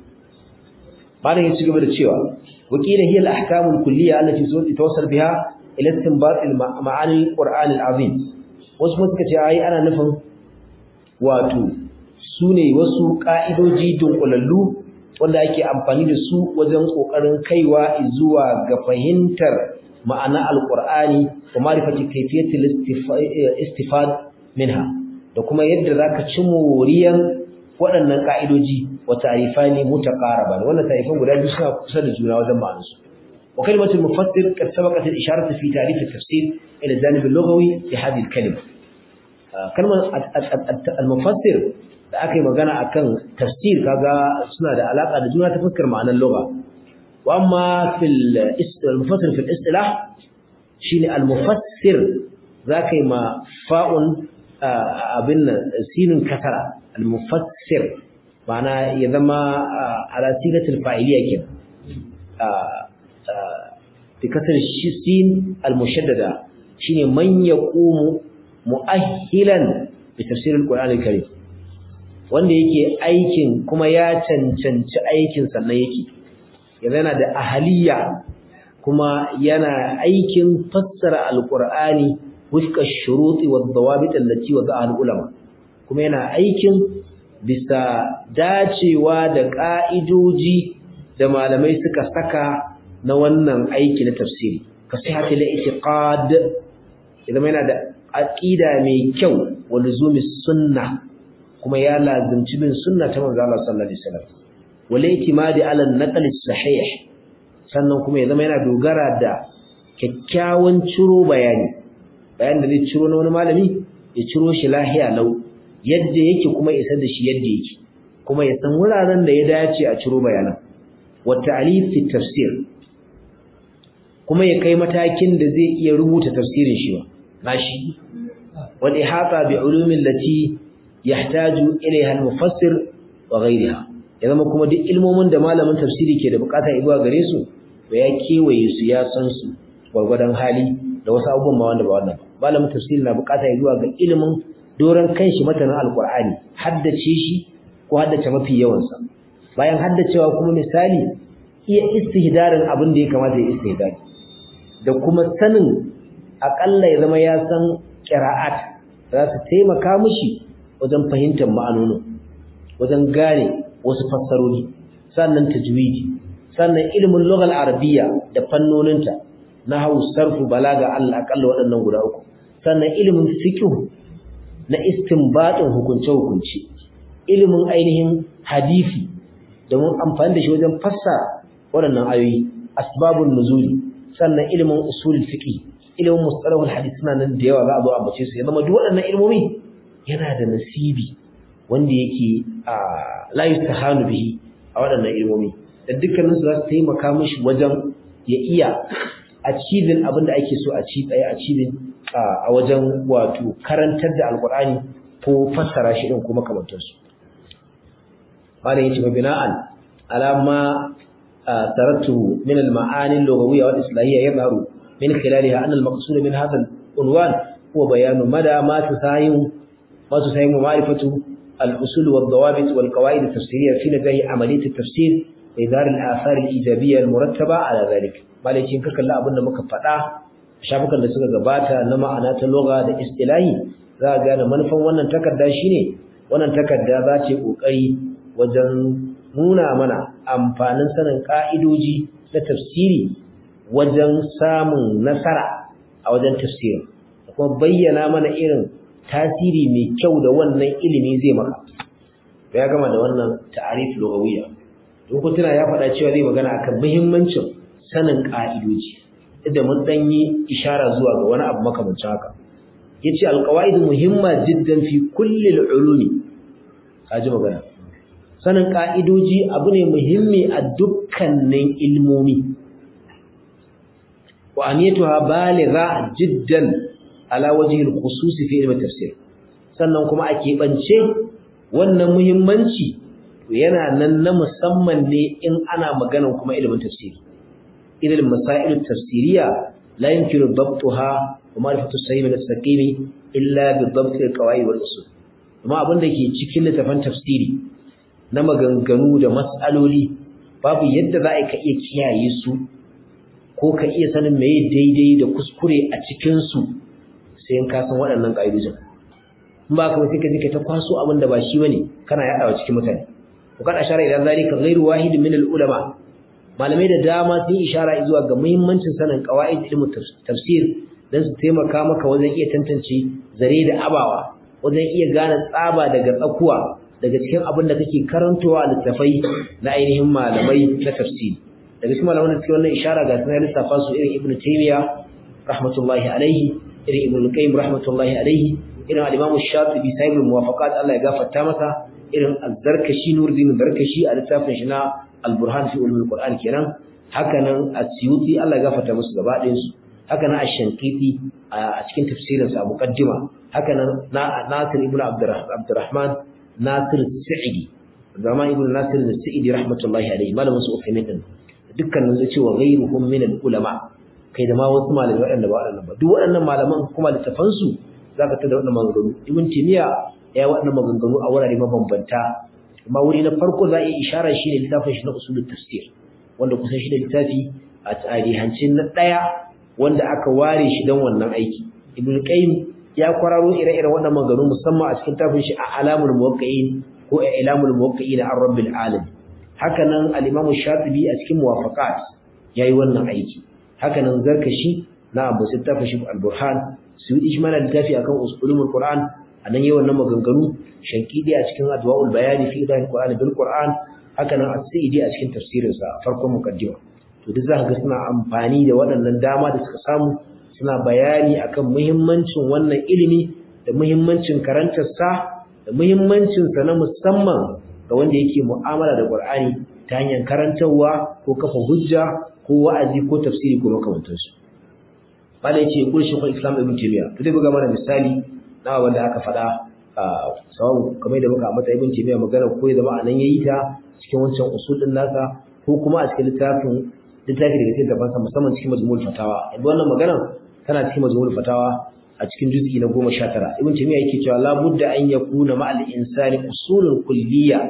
malam ya ci gaba da cewa wakila hiya al-ahkam al-kulliyya allati tawassal biha ila istinbat al-ma'ani al-Qur'an al-azim wasu kuma suka ce ai ana nufin wato sune wasu ka'idoji dunkulallu wanda ake amfani da su wajen kokarin kaiwa zuwa ga fahimtar ma'ana al-Qur'ani da ma'rifati kayfiyati al-istifad minha da kuma yadda zaka ci moriyan waɗannan ka'idoji wa ta'rifani mutaqaraban wannan ta'rifan guda biyu suna kusa da juna wajen ma'anarsu wa kalimatu mufassir qad sabaqat al-isharatu fi ta'rif at-tafsir ila al-janib al-lughawi fi hadhihi al-kalima kalmar al-mufassir da aka yi magana akan tafsir kaga suna da alaka da juna ta fuskar ma'anar lugha wa amma fil al-mufassir fil istilah shine al-mufassir zaka yi ma fa'un abin sinin kasara al-mufassir ma'ana ya zama ala sigatul fa'iliya ke bi kasar sin al-mushaddada shine man yaqumu mu'ahhilan bi tafsir al-Qur'an al-Karim wanda yake aikin kuma ya cancanci aikin sannan yake yana da ahaliya kuma yana aikin fassara al-Qur'ani wifqa ash-shuruti wad-dawabit allati wada'a al-ulama kuma yana aikin bisa dacewa da ka'idoji da malamai suka saka na wannan aiki na tafsiri ka sihhati al-i'tiqad idan yana da aqida mai kyau wa luzumi sunna kuma ya lazimci bin sunna ta manzo Allah sallallahu alaihi wasallam wal i'timadi ala an-naql sahih sannan kuma ya zama yana dogara da kyakkyawan ciro bayani bayan da zai ciro na wani malami ya ciro shi lahiya lau yadda yake kuma isar da shi yadda yake kuma ya san wuraren da ya dace a ciro bayanan wa ta'lif fi tafsir kuma ya kai matakin da zai iya rubuta tafsirin shi ba nashi wal ihata bi ulumin lati yahtaju ilaiha al-mufassir wa ghayriha ya zama kuma duk ilmomin da malamin tafsiri ke da bukata ibuwa gare su to ya kewaye su ya san su gwargwadon hali da wasu abubuwan ma wanda ba wannan ba malamin tafsiri na bukata zuwa ga ilimin doron kanshi matanin alqur'ani haddace shi ko haddace mafi yawan sa bayan haddacewa kuma misali iya istihdarin abin da ya kamata ya istihdari da kuma sanin akalla ya zama ya san qira'at za su taimaka mishi wajen fahimtar ma'anonin wajen gane wasu fassarori sannan tajwidi sannan ilimin lughal arabiyya da fannoninta nahwu sarfu balaga Allah akalla waɗannan guda uku sannan ilimin fiqh na istinbatin hukunce hukunci ilimin ainihin hadisi da mun amfani da shi wajen fassara waɗannan ayoyi asbabun nuzuli sannan ilimin usulul fiqh ilimin mustalahul hadith suna nan da yawa za a zo a bace su ya zama duk waɗannan ilmomi yana da nasibi wanda yake a la yustahanu bihi a waɗannan ilmomi da dukkanin su za su taimaka mishi wajen ya iya achieving abin da ake so a ci tsaye achieving a wajen wato karantar da alqur'ani ko fassara shi din ko makamantar su malam yace bina'an ala ma tarattu min al-ma'ani al-lughawiyya wal islahiyya yadhharu min khilaliha anna al-maqsud min hadha al-unwan huwa bayanu mada ma tusayimu ma tusayimu ma'rifatu al-usul wad-dawabit wal-qawaid at-tafsiriyya fi nazahi amaliyat at-tafsir wa idhar al-athar al-ijabiyya al-murattaba ala dhalik malam yace ka kalla abinda muka faɗa shafukan da suka gabata na ma'ana ta lugha da istilahi za ga gane manufan wannan takarda shine wannan takarda za ta yi kokari wajen nuna mana amfanin sanin ka'idoji na tafsiri wajen samun nasara a wajen tafsiri da kuma bayyana mana irin tasiri mai kyau da wannan ilimi zai maka ya gama da wannan ta'arif lugawiyya don tuna ya faɗa cewa zai magana akan muhimmancin sanin ka'idoji da mun dan yi ishara zuwa ga wani abu makamancin haka yace alqawaid muhimma jiddan fi kulli alulumi kaji magana sanin ka'idoji abu ne muhimmi a dukkanin ilmomi wa aniyatuha baligha jiddan ala wajhi alkhusus fi ilmi tafsir sannan kuma a keɓance wannan muhimmanci to yana nan na musamman ne in ana maganan kuma ilimin tafsiri irin masail tafsiriya la yumkinu dabtuha wa ma'rifatu sahih min as-saqimi illa bi dabt al-qawaid wal usul kuma abin da ke cikin littafin tafsiri na maganganu da mas'aloli babu yadda za ka iya kiyaye su ko ka iya sanin meye daidai da kuskure a cikin su sai in ka san waɗannan ƙa'idojin in ba ka ba sai ka je ka ta kwaso abin da ba shi bane kana yaɗawa cikin mutane ko kada shara ila zalika ghairu wahid min al-ulama malamai da dama sun ishara zuwa ga muhimmancin sanin qawaid ilmu tafsir dan su taimaka maka wajen iya tantance zare da abawa wajen iya gane tsaba daga tsakuwa daga cikin abin da kake karantowa a littafai na ainihin malamai na tafsiri daga cikin malaman da suke wannan ishara ga sunan lissafa su irin ibnu taymiya rahmatullahi alaihi irin ibnu qayyim rahmatullahi alaihi irin al-imam shatibi sahibul muwafaqat Allah ya gafarta masa irin az-zarkashi nuruddin zarkashi a littafin shi na al-burhan fi ulumul qur'an kenan haka nan as-suyuti Allah ya gafarta musu gaba ɗayan su haka nan ash-shankiti a cikin tafsirin sa muqaddima haka nan nasir ibnu abdurrahman nasir sa'idi zaman ibnu nasir sa'idi rahmatullahi alaihi malamin su ufemin din dukkanin su cewa ghayruhum min al-ulama kai da ma wasu malamai waɗanda ba waɗannan ba duk waɗannan malaman kuma littafan su zaka tada waɗannan maganganu ibn timiya ya waɗannan maganganu a wurare mabambanta amma wuri na farko za a yi isharar shi ne littafin shi na usulul tafsir wanda kusan shi ne littafi a tarihancin na ɗaya wanda aka ware shi don wannan aiki ibn qayyim ya kwararo ire-iren wannan maganganu musamman a cikin tafin shi a alamul muwaqqi'in ko a ilamul muwaqqi'in an rabbil alamin haka nan al-imam shatibi a cikin muwafaqat yayi wannan aiki haka nan zarkashi na abu sittafa shi al-burhan su yi ishmana littafi akan usulul qur'an anan yayi wannan maganganu shankidi a cikin adwaul bayani fi idan qur'an bil qur'an haka nan as-sa'idi a cikin tafsirin sa farkon mukaddima to duk zaka ga suna amfani da waɗannan dama da suka samu suna bayani akan muhimmancin wannan ilimi da muhimmancin karantar sa da muhimmancin sa na musamman ga wanda yake mu'amala da qur'ani ta hanyar karantarwa ko kafa hujja ko wa'azi ko tafsiri ko makamantansu bala yace kul shaykhul islam ibn taymiya to dai buga mana misali na wanda aka faɗa sawu kamar da muka ambata ibn taymiya magana ko ya zama anan yayi ta cikin wancan usul din nasa ko kuma a cikin littafin littafi daga cikin gabansa musamman cikin majmu'ul fatawa yanzu wannan magana tana cikin majmu'ul fatawa a cikin juz'i na 19 ibn taymiya yake cewa la budda an yakuna ma'al insani usulun kulliyya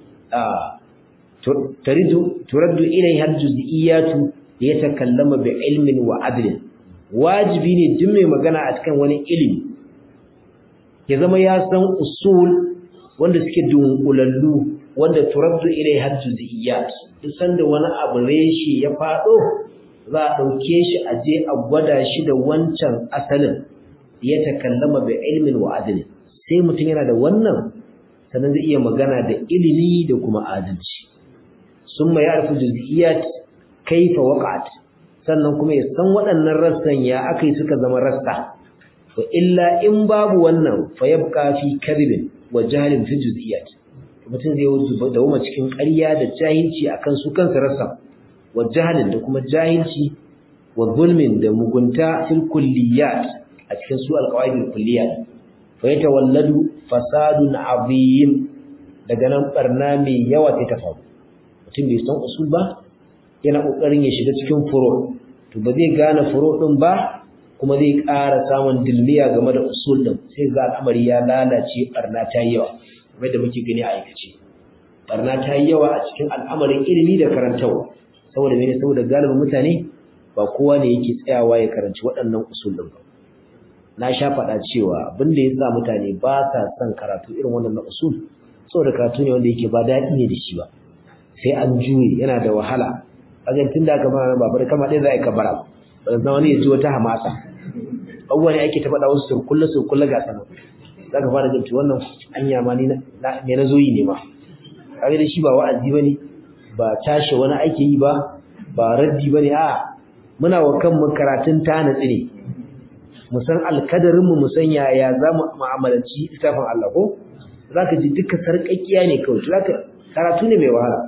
taridu turaddu ilayha al-juz'iyyatu liyatakallama bi ilmin wa adlin wajibi ne duk mai magana a cikin wani ilimi ya zama ya san usul wanda suke dunkulallu wanda turaddu ilai har juz'iyat duk sanda wani abu reshe ya fado za a dauke shi a je a gwada shi da wancan asalin ya takallama bi ilmin wa adl sai mutum yana da wannan sannan zai iya magana da ilimi da kuma adalci summa ya'rifu juz'iyat kaifa waqa'at sannan kuma ya san waɗannan rassan ya akai suka zama rassa wa illa in babu wannan fa yabqa fi kadhibin wa jahlin fi juz'iyat mutum zai wuce da wuma cikin ƙarya da jahilci akan su kansa rassan wa jahlin da kuma jahilci wa zulmin da mugunta fil kulliyat a cikin su alqawaidul kulliyat fa yatawalladu fasadun azim daga nan barna mai yawa sai ta faru mutum bai san usul ba yana kokarin ya shiga cikin furo to ba zai gane furo din ba kuma zai ƙara samun dilmiya game da usul din sai ga al'amari ya lalace barna ta yi yawa kamar da muke gani a aikace barna ta yi yawa a cikin al'amarin ilimi da karantawa saboda mene saboda galibin mutane ba kowa ne yake tsayawa ya karanci waɗannan usul din ba na sha faɗa cewa abin da ya sa mutane ba sa son karatu irin wannan na usul saboda karatu ne wanda yake ba daɗi ne da shi ba sai an juye yana da wahala kaga tun da aka fara babar kama ɗaya za a yi kabara ba zan wani ya ji wata hamasa abubuwa ne ake ta faɗa wasu surkulle surkulle ga sana za ka fara jinta wannan anya ma ni me na zo yi ne ma kaga da shi ba wa'azi ba ne ba tashi wani ake yi ba ba raddi ba ne a muna wa kanmu karatun ta natsi ne mu san alkadarinmu mu san yaya za mu mu'amalanci littafin Allah ko za ka ji duka sarƙaƙiya ne kawai za ka karatu ne mai wahala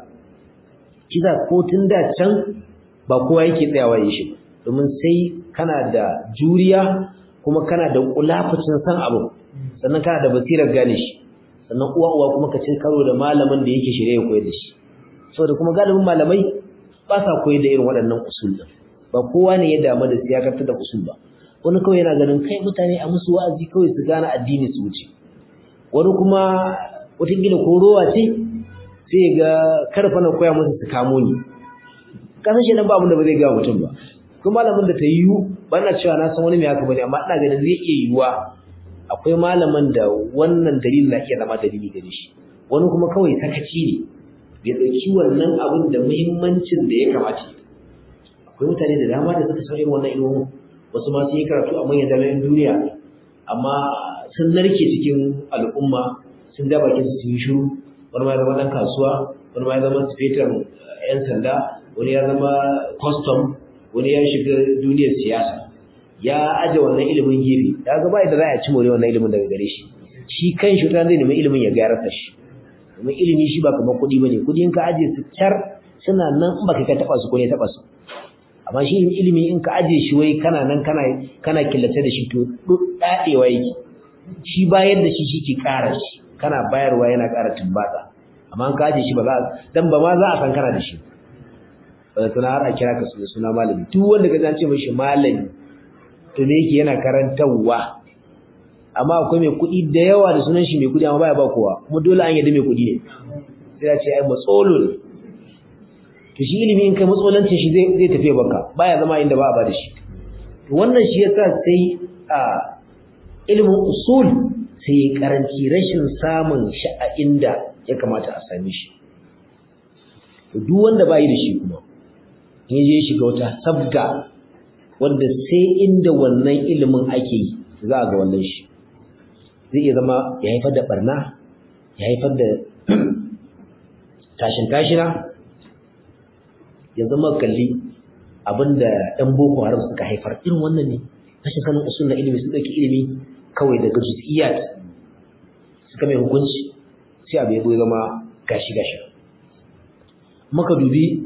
kiza ko tun da can ba kowa yake tsayawa yin shi domin sai kana da juriya kuma kana da kulafacin san abu sannan kana da basirar gane shi sannan uwa uwa kuma ka cin karo da malamin da yake shirye ya koyar da shi saboda kuma galibin malamai ba sa koyar da irin waɗannan usul din ba kowa ne ya damu da siyakarta da usul ba wani kawai yana ganin kai mutane a musu wa'azi kawai su gane addini su wuce wani kuma wataƙila ko rowa ce sai ga karfa na koya musu su kamo ni kasan shi nan ba abin da ba zai gawa mutum ba kuma malamin da ta yiwu ba na cewa na san wani mai haka bane amma ina ganin zai iya yiwuwa akwai malaman da wannan dalilin na iya zama dalili gare shi wani kuma kawai sakaci ne bai ɗauki wannan abin da muhimmancin da ya kamata akwai mutane da dama da suka san irin wannan ilimin wasu ma sun yi karatu a manyan jami'an duniya amma sun narke cikin al'umma sun ja bakin su sun yi shiru wani ma ya zama ɗan kasuwa wani ma ya zama sifetar 'yan sanda wani ya zama custom wani ya shiga duniyar siyasa ya aje wannan ilimin gefe ya ga bai da za a ci more wannan ilimin daga gare shi shi kan shi ta zai nemi ilimin ya gyara shi domin ilimi shi ba kamar kuɗi bane kuɗi in ka aje su kyar suna nan in baka ka taɓa su ko ne taɓa su amma shi ilimi in ka aje shi wai kana nan kana kana killace da shi to dadewa yake shi bayar da shi shi ke ƙara shi kana bayarwa yana ƙara tumbata amma in ka aje shi ba za dan ba ma za a san kana da shi ba tana har a kira ka suna malami duk wanda ka zance mishi malami to ne yake yana karantarwa amma akwai mai kuɗi da yawa da sunan shi mai kuɗi amma baya ba kowa kuma dole an yadda mai kuɗi ne sai ya ce ai matsolo ne to shi ilimi in kai matsolancin shi zai zai tafi baka baya zama inda ba a ba da shi to wannan shi yasa sai a ilimin usul sai ya karanci rashin samun shi a inda ya kamata a same shi to duk wanda bai da shi kuma in je shiga wata sabga wanda sai inda wannan ilimin ake yi za a ga wannan shi zai iya zama ya haifar da barna ya haifar da tashin tashina ya zama kalli abinda ɗan boko haram suka haifar irin wannan ne rashin sanin usul na ilimi sun ɗauki ilimi kawai daga juz'iyat suka mai hukunci sai abu ya zama gashi gashi maka dubi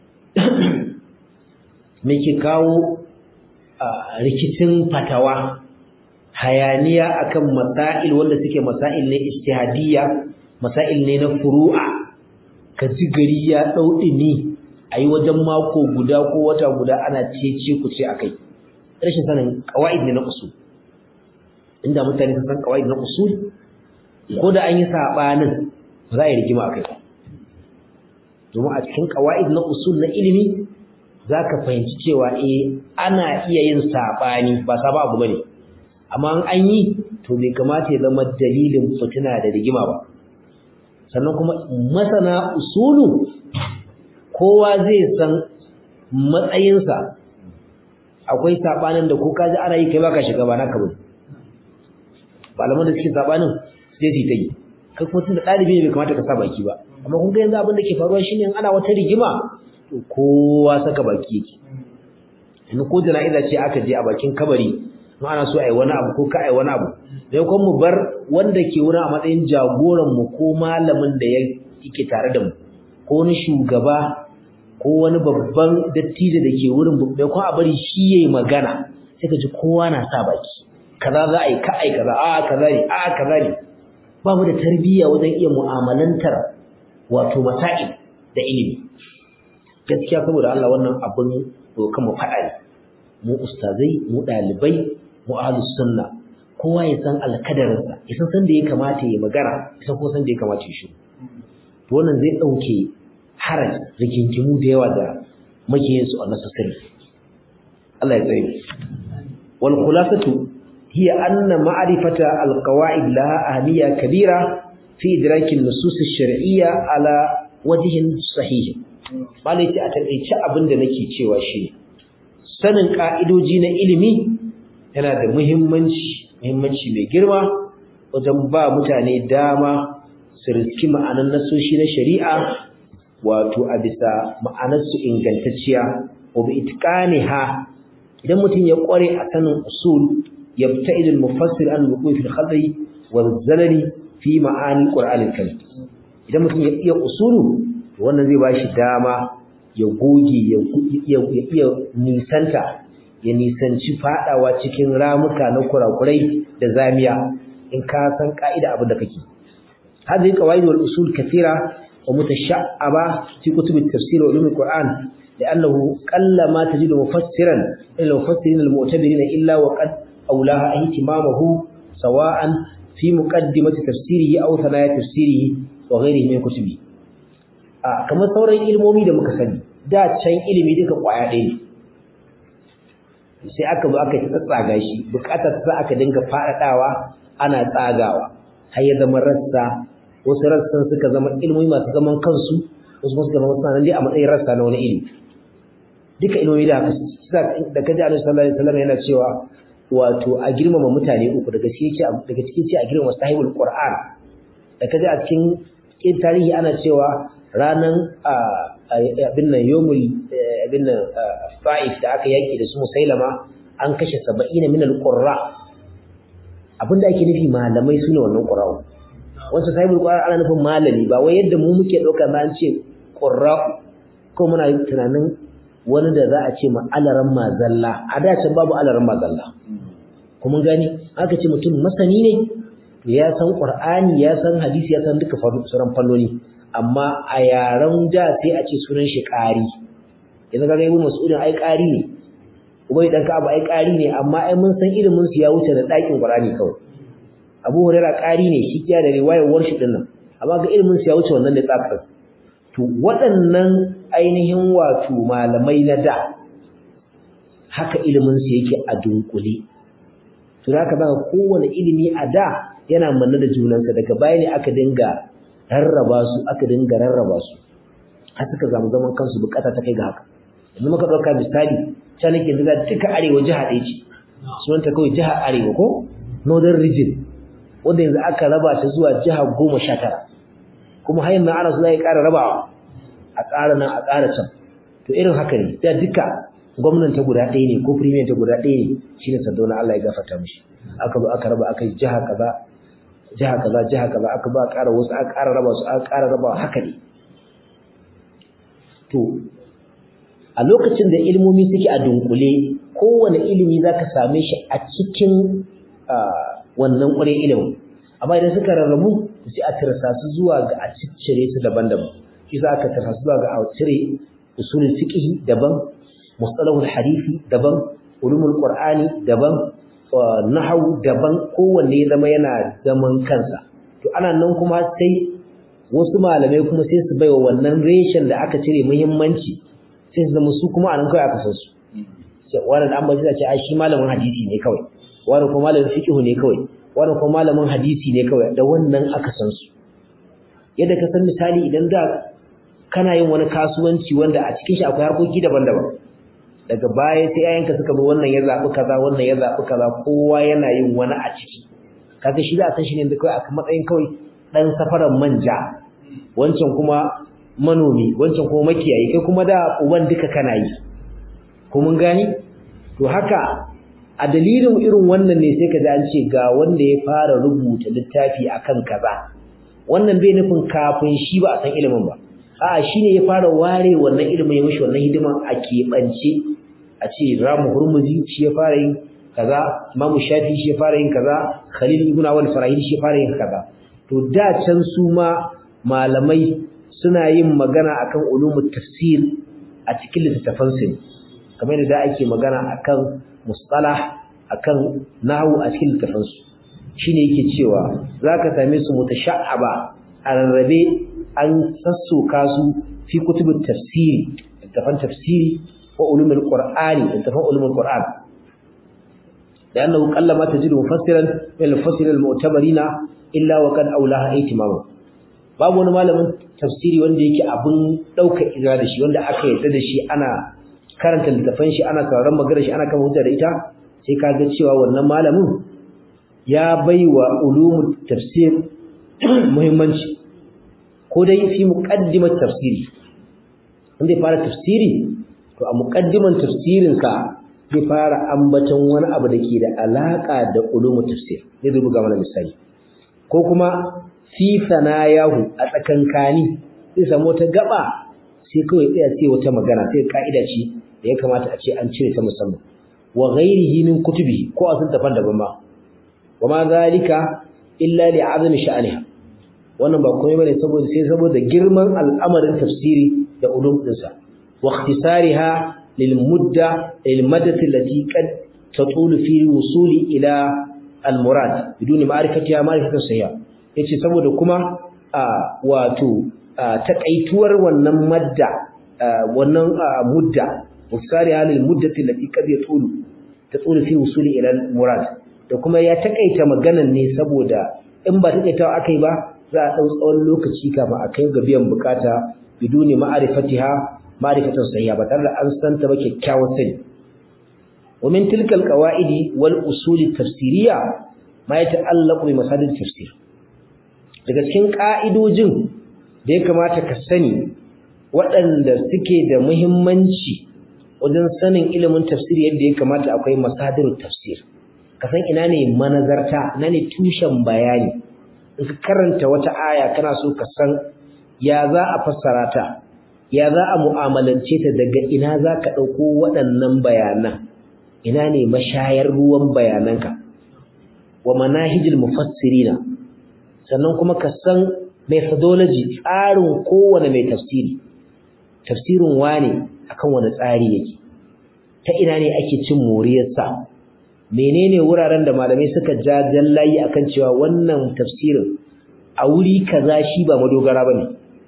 me ke kawo rikicin fatawa hayaniya akan masail wanda suke masail ne ijtihadiyya masail ne na furu'a ka ji gari ya dau dini ayi wajen mako guda ko wata guda ana cece ku ce akai rashin sanin qawaid ne na usul inda mutane sun san qawaid na usul ko da an yi sabanin ba za a yi rigima akai domin a cikin qawaid na usul na ilimi zaka fahimci cewa eh ana iya yin sabani ba saba abu bane amma an yi to bai kamata ya zama dalilin fitina da rigima ba sannan kuma masana usulu kowa zai san matsayinsa akwai sabanin da ko ka ji ana yi kai baka shiga ba naka bane malaman da suke sabanin sai su ta yi kai kuma tunda ɗalibi ne bai kamata ka sa baki ba amma kun ga yanzu abin da ke faruwa shine ana wata rigima to kowa saka baki yake yanzu ko jana'iza ce aka je a bakin kabari in ana so a yi wani abu ko ka a yi wani abu sai kuma mu bar wanda ke wurin a matsayin jagoran mu ko malamin da yake tare da mu ko wani shugaba ko wani babban dattijo da ke wurin bai kuma a bari shi yayi magana sai ka ji kowa na sa baki kaza za a yi ka ai kaza a kaza ne a kaza ne ba mu da tarbiyya wajen iya mu'amalantar wato masail da ilimi gaskiya saboda Allah wannan abin dokan mu faɗa ne mu ustazai mu ɗalibai mu ahlus sunna kowa ya san alkadarinsa ya san sanda ya kamata ya magana ya san kuma sanda ya kamata ya shiru to wannan zai ɗauke haraj rigingimu da yawa da makiyin su a nasasari Allah ya tsaye wal khulasatu hiya anna ma'rifata al qawaid laha ahliya kabira fi idraki an-nusus ash-shar'iyya ala wajhin sahih malai ce a takeice abin da nake cewa shi sanin ka'idoji na ilimi yana da muhimmanci muhimmanci mai girma wajen ba mutane dama su riski ma'anan nasoshi na shari'a wato a bisa ma'anarsu ingantacciya wa bi itqaniha idan mutum ya kware a sanin usul yabta'id al-mufassir an wuquf al-khadai wa zalali fi ma'ani al-qur'an al-karim idan mutum ya iya usulu wannan zai bashi dama ya goge ya iya nisanta ya nisanci fadawa cikin ramuka na kurakurai da zamiya in ka san ka'ida abin da kake hadhihi qawaid wal usul kathira wa mutasha'aba fi kutub at-tafsir wa ulum al-Qur'an لأنه قل ما تجد مفسرا إلا المفسرين المعتبرين إلا وقد أولاها اهتمامه سواء في مقدمة تفسيره أو ثنايا تفسيره وغيره من كتبه آه كما sauran ilmomi da muka sani da can ilimi duka kwaya ɗaya ne sai aka zo aka tsatsaga shi bukatar sa aka dinga faɗaɗawa ana tsagawa har ya zama rassa wasu rassan suka zama ilmomi masu zaman kansu wasu suka zama suna nan dai a matsayin rassa na wani ilimi duka ilmomi da haka da kaji Annabi sallallahu alaihi wasallam yana cewa wato a girmama mutane uku daga cikin daga cikin ce a girmama sahibul qur'an da kaji a cikin tarihi ana cewa ranan abin nan yomul abin nan fa'if da aka yaki da su musailama an kashe 70 min al-qurra abinda ake nufi malamai sune wannan qurra'u wanda sahibul qur'an ana nufin malami ba wai yadda mu muke dauka ba an ce qurra'u ko muna tunanin wani da za a ce ma alaran mazalla a da can babu alaran mazalla kuma gani aka ce mutum masani ne ya san qur'ani ya san hadisi ya san duka sauran fannoni amma a yaran da sai a ce sunan shi ƙari yanzu kaga ibnu mas'udin ai ƙari ne ubai dan ka abu ai ƙari ne amma ai mun san ilimin su ya wuce da ɗakin qur'ani kawai abu hurairah ƙari ne shi kiya da riwayar warshi din nan amma ga ilimin su ya wuce wannan da tsafin to waɗannan ainihin wato malamai na da haka ilimin su yake a dunkule to haka zaka kowane ilimi a da yana manne da junansa daga baya ne aka dinga rarraba su aka dinga rarraba su har suka zamu zaman kansu bukata ta kai ga haka yanzu muka dauka misali ta nake da duka arewa jiha ɗaya ce sunanta kawai jiha arewa ko northern region wanda yanzu aka raba ta zuwa jiha goma sha tara kuma har yanzu ana so za a ƙara rabawa a ƙara nan a ƙara can to irin haka ne da duka gwamnan ta guda ɗaya ne ko premier ta guda ɗaya ne shine Sardauna Allah ya gafarta mishi aka zo aka raba aka yi jiha kaza jiha kaza jiha kaza aka ba ƙara wasu aka ƙara raba su aka ƙara raba haka ne to a lokacin da ilmomi suke a dunkule kowane ilimi zaka same shi a cikin wannan ƙwarin ilimin amma idan suka rarrabu sai a tirsa su zuwa ga a ciccire su daban-daban shi za aka tirsa su zuwa ga a cire usulul fiqh daban mustalahul hadisi daban ulumul qur'ani daban nahwu daban kowanne ya zama yana zaman kansa to ana nan kuma sai wasu malamai kuma sai su baiwa wannan reshen da aka cire muhimmanci sai su zama su kuma anan kawai aka san su sai wannan an bace ce ai shi malamin hadisi ne kawai wannan kuma malamin fiqh ne kawai wannan kuma malamin hadisi ne kawai da wannan aka san su yadda ka san misali idan da kana yin wani kasuwanci wanda a cikin shi akwai harkoki daban-daban daga baya sai yayanka suka zo wannan ya zabi kaza wannan ya zabi kaza kowa yana yin wani a ciki kaga shi za a san shi ne da kawai a matsayin kawai dan safaran manja wancan kuma manomi wancan kuma makiyayi kai kuma da uban duka kana yi ko mun gani to haka a dalilin irin wannan ne sai ka ji an ce ga wanda ya fara rubuta littafi akan kaza wannan bai nufin kafin shi ba a san ilimin ba a'a shine ya fara ware wannan ilimin ya mishi wannan hidiman a keɓance a ce ramu hurmuzi shi ya fara yin kaza imamu shafi shi ya fara yin kaza khalil ibn awal farahid shi ya fara yin kaza to da can su ma malamai suna yin magana akan ulumul tafsir a cikin littattafan su kamar da ake magana akan mustalah akan nahwu a cikin littattafan su shine yake cewa zaka same su mutasha'aba a rarrabe an sassoka su fi kutubut tafsiri littattafan tafsiri wa ulumul qur'ani littattafan ulumul qur'an لأنه قل ما تجد مفسرا من المفسر المعتبرين إلا وقد أولاها اهتماما babu wani malamin tafsiri wanda yake abin ɗaukar izina da shi wanda aka yarda da shi ana karanta littafan shi ana sauraron maganar shi ana kama hujja da ita sai ka ga cewa wannan malamin ya baiwa ulumul tafsir muhimmanci ko dai fi muqaddimat tafsiri wanda ya fara tafsiri to a muqaddiman tafsirin sa zai fara ambaton wani abu da ke da alaka da ulumul tafsir zai buga mana misali ko kuma fi sanayahu a tsakankani zai samu wata gaba sai kawai tsaya sai wata magana sai ka'ida ce da ya kamata a ce an cire ta musamman wa ghairihi min kutubi ko a sun tafan daban ba wa ma zalika illa li azmi sha'aniha wannan ba komai bane saboda sai saboda girman al'amarin tafsiri da ulum dinsa wa ikhtisariha lil mudda lil maddati allati qad tatulu fi wusuli ila al murad biduni ma'rifatiha ma'rifatan sahiha yace saboda kuma wato takaituwar wannan madda wannan mudda wasari halil muddati allati qad yatulu tatulu fi wusuli ila murad da kuma ya takaita maganan ne saboda in ba takaitawa akai ba za a dau tsawon lokaci kafin a kai ga biyan bukata biduni ma'rifatiha ma'rifatan sahiha ba tare da an san ta ba kyakkyawar sani wa min tilka alqawaidi wal usul tafsiriyya ma yata'allaqu bi masadid tafsir daga cikin ƙa'idojin da ya kamata ka sani waɗanda suke da muhimmanci wajen sanin ilimin tafsir yadda ya kamata akwai masadir tafsir ka san ina ne manazarta ina ne tushen bayani in ka karanta wata aya kana so ka san ya za a fassara ta ya za a mu'amalance ta daga ina za ka ɗauko waɗannan bayanan ina ne mashayar ruwan bayananka wa manahijil mufassirina sannan kuma ka san methodology tsarin kowane mai tafsiri tafsirin wane akan wani tsari yake ta ina ne ake cin moriyarsa menene wuraren da malamai suka ja jallayi akan cewa wannan tafsirin a wuri kaza shi ba madogara bane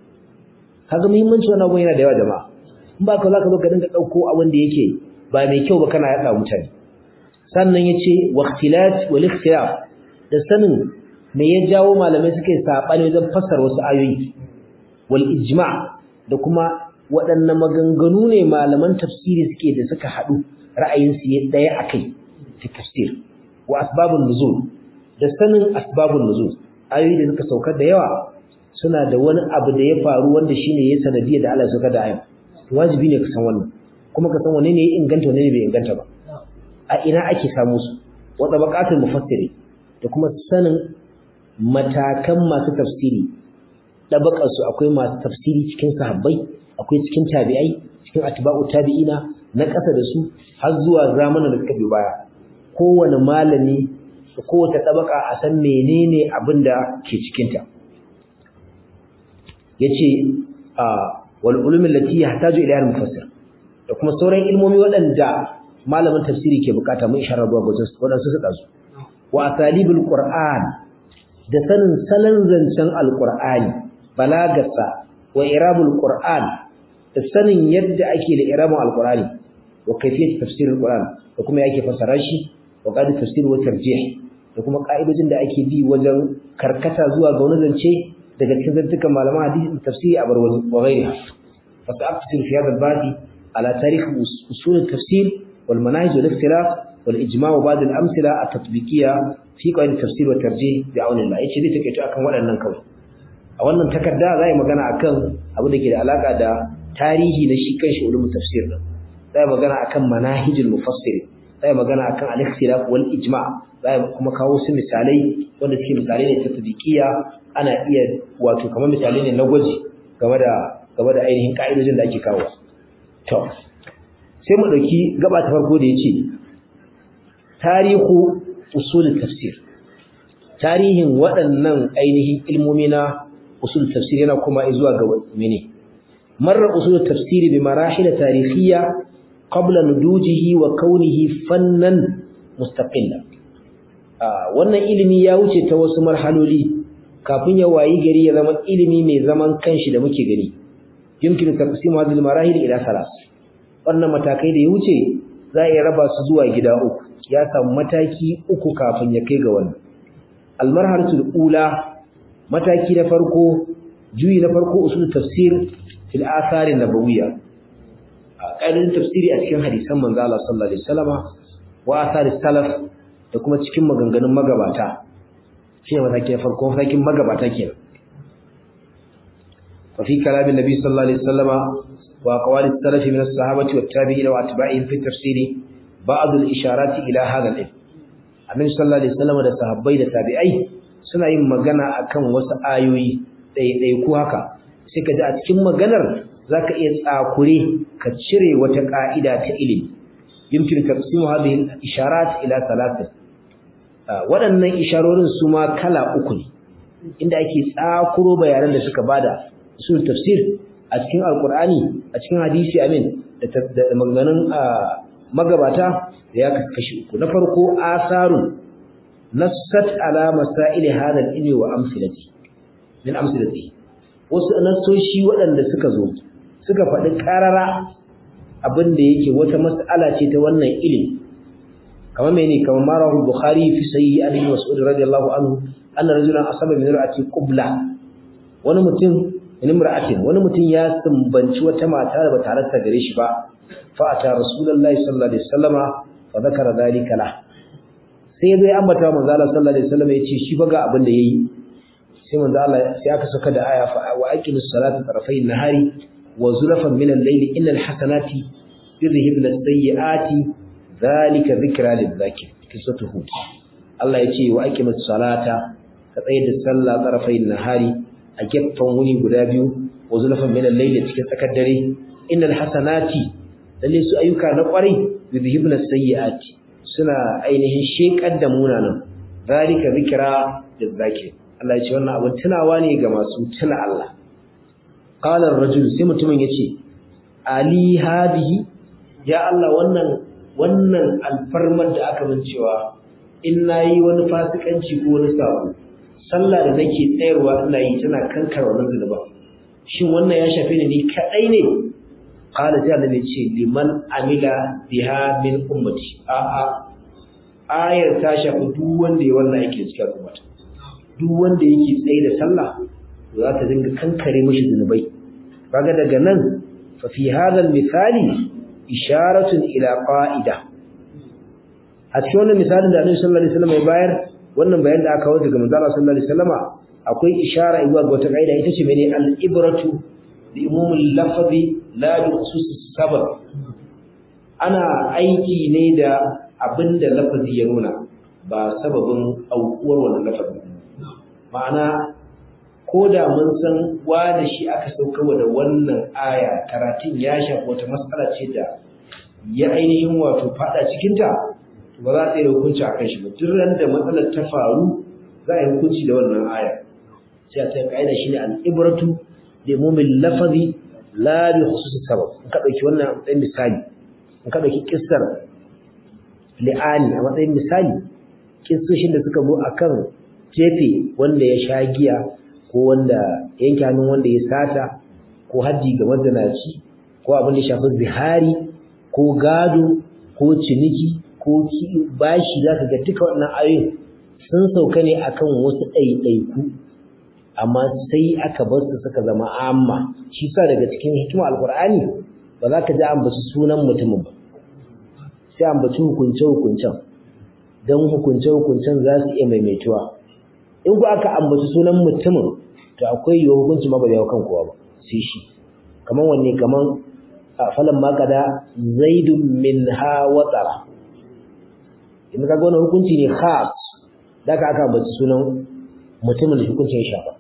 kaga muhimmanci wannan abu yana da yawa jama'a in ba ka zaka zo ka dinga dauko abin da yake ba mai kyau ba kana yada mutane sannan yace waqtilat wal ikhtilaf da sanin me ya jawo malamai suka yi saɓani wajen fassara wasu ayoyi wal ijma da kuma waɗanne maganganu ne malaman tafsiri suke da suka haɗu ra'ayinsu ya ɗaya a kai fi tafsir wa asbabun nuzul da sanin asbabun nuzul ayoyi da suka saukar da yawa suna da wani abu da ya faru wanda shine ya sanadiyar da Allah ya saukar da ayan wajibi ne ka san wannan kuma ka san wane ne ya inganta wane ne bai inganta ba a ina ake samu su wa tabaqatul mufassiri da kuma sanin matakan masu tafsiri ɗabaƙarsu akwai masu tafsiri cikin sahabbai akwai cikin tabi'ai cikin atba'u tabi'ina na ƙasa da su har zuwa zamanin da suka bi baya kowane malami da kowace ɗabaƙa a san menene abin da ke cikinta ya ce wal ulumin lati ya hataju ila mufassir da kuma sauran ilmomi waɗanda malamin tafsiri ke bukata mun isharar zuwa wajen waɗansu su ɗazu wa asalibul qur'an da sanin salon zancen alqur'ani balagarsa wa irabul qur'an da sanin yadda ake da irabun alqur'ani wa kayfiyat tafsir alqur'an da kuma yake fasara shi wa qadi tafsir wa tarjih da kuma ka'idojin da ake bi wajen karkata zuwa ga wani zance daga cikin zantukan malaman hadisi da tafsiri a bar wa ghairiha fa ta'afsir fi hadha al-babi ala tarikh usul at-tafsir wal manahij wal ikhtilaf wal ijma' wa ba'd al-amthila at-tatbiqiyya fi qawaid tafsir wa tarjih bi auni Allah yace zai take akan waɗannan kawai a wannan takarda zai magana akan abu da ke da alaka da tarihi na shi kanshi ulumul tafsir din zai magana akan manahijul mufassir zai magana akan al-ikhtilaf wal ijma' zai kuma kawo su misalai wanda suke misalai ne ta tadqiya ana iya wato kamar misalai ne na gwaji game da game da ainihin ka'idojin da ake kawo to sai mu dauki gaba ta farko da yace tarihu usul tafsir tarihin waɗannan ainihin ilmomi na usul tafsir yana kuma zuwa ga mene marra usul tafsir bi marahil tarihiyya qabla nudujihi wa kaunihi fannan mustaqilla wannan ilimi ya wuce ta wasu marhaloli kafin ya wayi gari ya zama ilimi mai zaman kanshi da muke gani yumkinu taqsimu hadhihi al-marahil ila thalath wannan matakai da ya wuce za a raba su zuwa gida uku ya samu mataki uku kafin ya kai ga wannan al-marhalatul ula mataki na farko juyi na farko usul tafsir fil athar an-nabawiyya ƙaidin tafsiri a cikin hadisan manzo Allah sallallahu alaihi wasallama wa athar salaf da kuma cikin maganganun magabata shine mataki na farko matakin magabata kenan wa fi kalamin nabi sallallahu alaihi wasallama wa aqwali salaf min as-sahabati wat tabi'in wa atba'ihim fi tafsiri ba'd al-isharat ila hadha al-ilm annabi sallallahu alaihi wasallama da sahabbai da tabi'ai suna yin magana akan wasu ayoyi ɗaiɗai ku haka sai ka ji a cikin maganar zaka iya tsakure ka cire wata ka'ida ta ilimi yumkin taqsimu hadhihi al-isharat ila thalathin waɗannan isharorin su ma kala uku ne inda ake tsakuro bayanan da suka bada usul tafsir a cikin alqur'ani a cikin hadisi amin da maganganun magabata da ya kashi uku na farko asarun nassat ala masail hada al-ilmi wa amsilati min amsilati wasu nassoshi waɗanda suka zo suka faɗi ƙarara abin da yake wata mas'ala ce ta wannan ilimi kamar mene kamar marahu bukhari fi sahih ali mas'ud radiyallahu anhu anna rajulan asaba min ra'ati qubla wani mutum min imra'atin wani mutum ya sumbanci wata mata da bata halarta gare shi ba fa ata rasulullahi sallallahu alaihi wasallama fa zakara dhalika la sai zai ambata manzo Allah sallallahu alaihi wasallama yace shi fa ga abin da yayi sai manzo Allah sai aka saka da aya fa wa aqimus salata tarafayn nahari wa zulafan min al-layli innal hasanati yudhhibna as-sayyi'ati dhalika dhikra lidh-dhakir kisatu hud Allah yace wa aqimus salata ka tsayar da sallah tarafayn nahari a gefen wuni guda biyu wa zulafan min al-layli cikin tsakar dare innal hasanati lalle su ayyuka na kwarai yudhhibna as-sayyi'ati suna ainihin shekar da munanan dhalika dhikra lidh-dhakir Allah ya ce wannan abin tunawa ne ga masu tuna Allah qala ar-rajul sai mutumin yace ali hadihi ya Allah wannan wannan alfarmar da aka min cewa in nayi wani fasikanci ko wani sabo sallah da nake tsayarwa ina yi tana kankar wannan zunuba shin wannan ya shafe ni ni kadai ne qala sai Allah ya ce liman amila biha min ummati a a ayar ta shafi duk wanda ya wannan yake cikin ummata duk wanda yake tsaye da sallah za ta dinga kankare mishi zunubai kaga daga nan fa fi hadha misali isharatun ila qa'ida a cikin wannan misalin da Annabi sallallahu alaihi wasallam ya bayar wannan bayan da aka kawo daga manzo Allah sallallahu alaihi wasallam akwai ishara zuwa ga wata kaida ita ce mene al-ibratu bi umumil lafzi la bi khususis sabab ana aiki ne da abinda lafazi ya nuna ba sababin aukuwar wannan lafazin ma'ana ko da mun san da shi aka saukarwa da wannan aya karatun ya shafi wata matsala ce da ya ainihin wato fada cikinta ba za ta yi hukunci a kan shi ba duk ran da matsalar ta faru za a yi hukunci da wannan aya sai a ta kaida shi ne al'ibratu da mumin lafazi la bi khususi sabab in ka dauki wannan a matsayin misali in ka dauki kissar li'ani a matsayin misali kissoshin da suka zo akan jefe wanda ya sha giya ko wanda yanke hannun wanda ya sata ko haddi ga mazanaci ko abin da shafi zihari ko gado ko ciniki ko bashi zaka ga duka wannan ayoyin sun sauka ne akan wasu ɗaiɗaiku amma sai aka bar su suka zama amma shi sa daga cikin hikima alqur'ani ba za ka ji ambaci sunan mutumin ba sai ambaci hukunce hukuncen don hukunce hukuncen za su iya maimaituwa in ku aka ambaci sunan mutumin to akwai yiwuwar hukunci ma ba zai kan kowa ba sai shi kaman wanne kaman falan makada zaidun min ha watsara in ka ga wannan hukunci ne khas da ka aka ambaci sunan mutumin da hukuncin ya shafa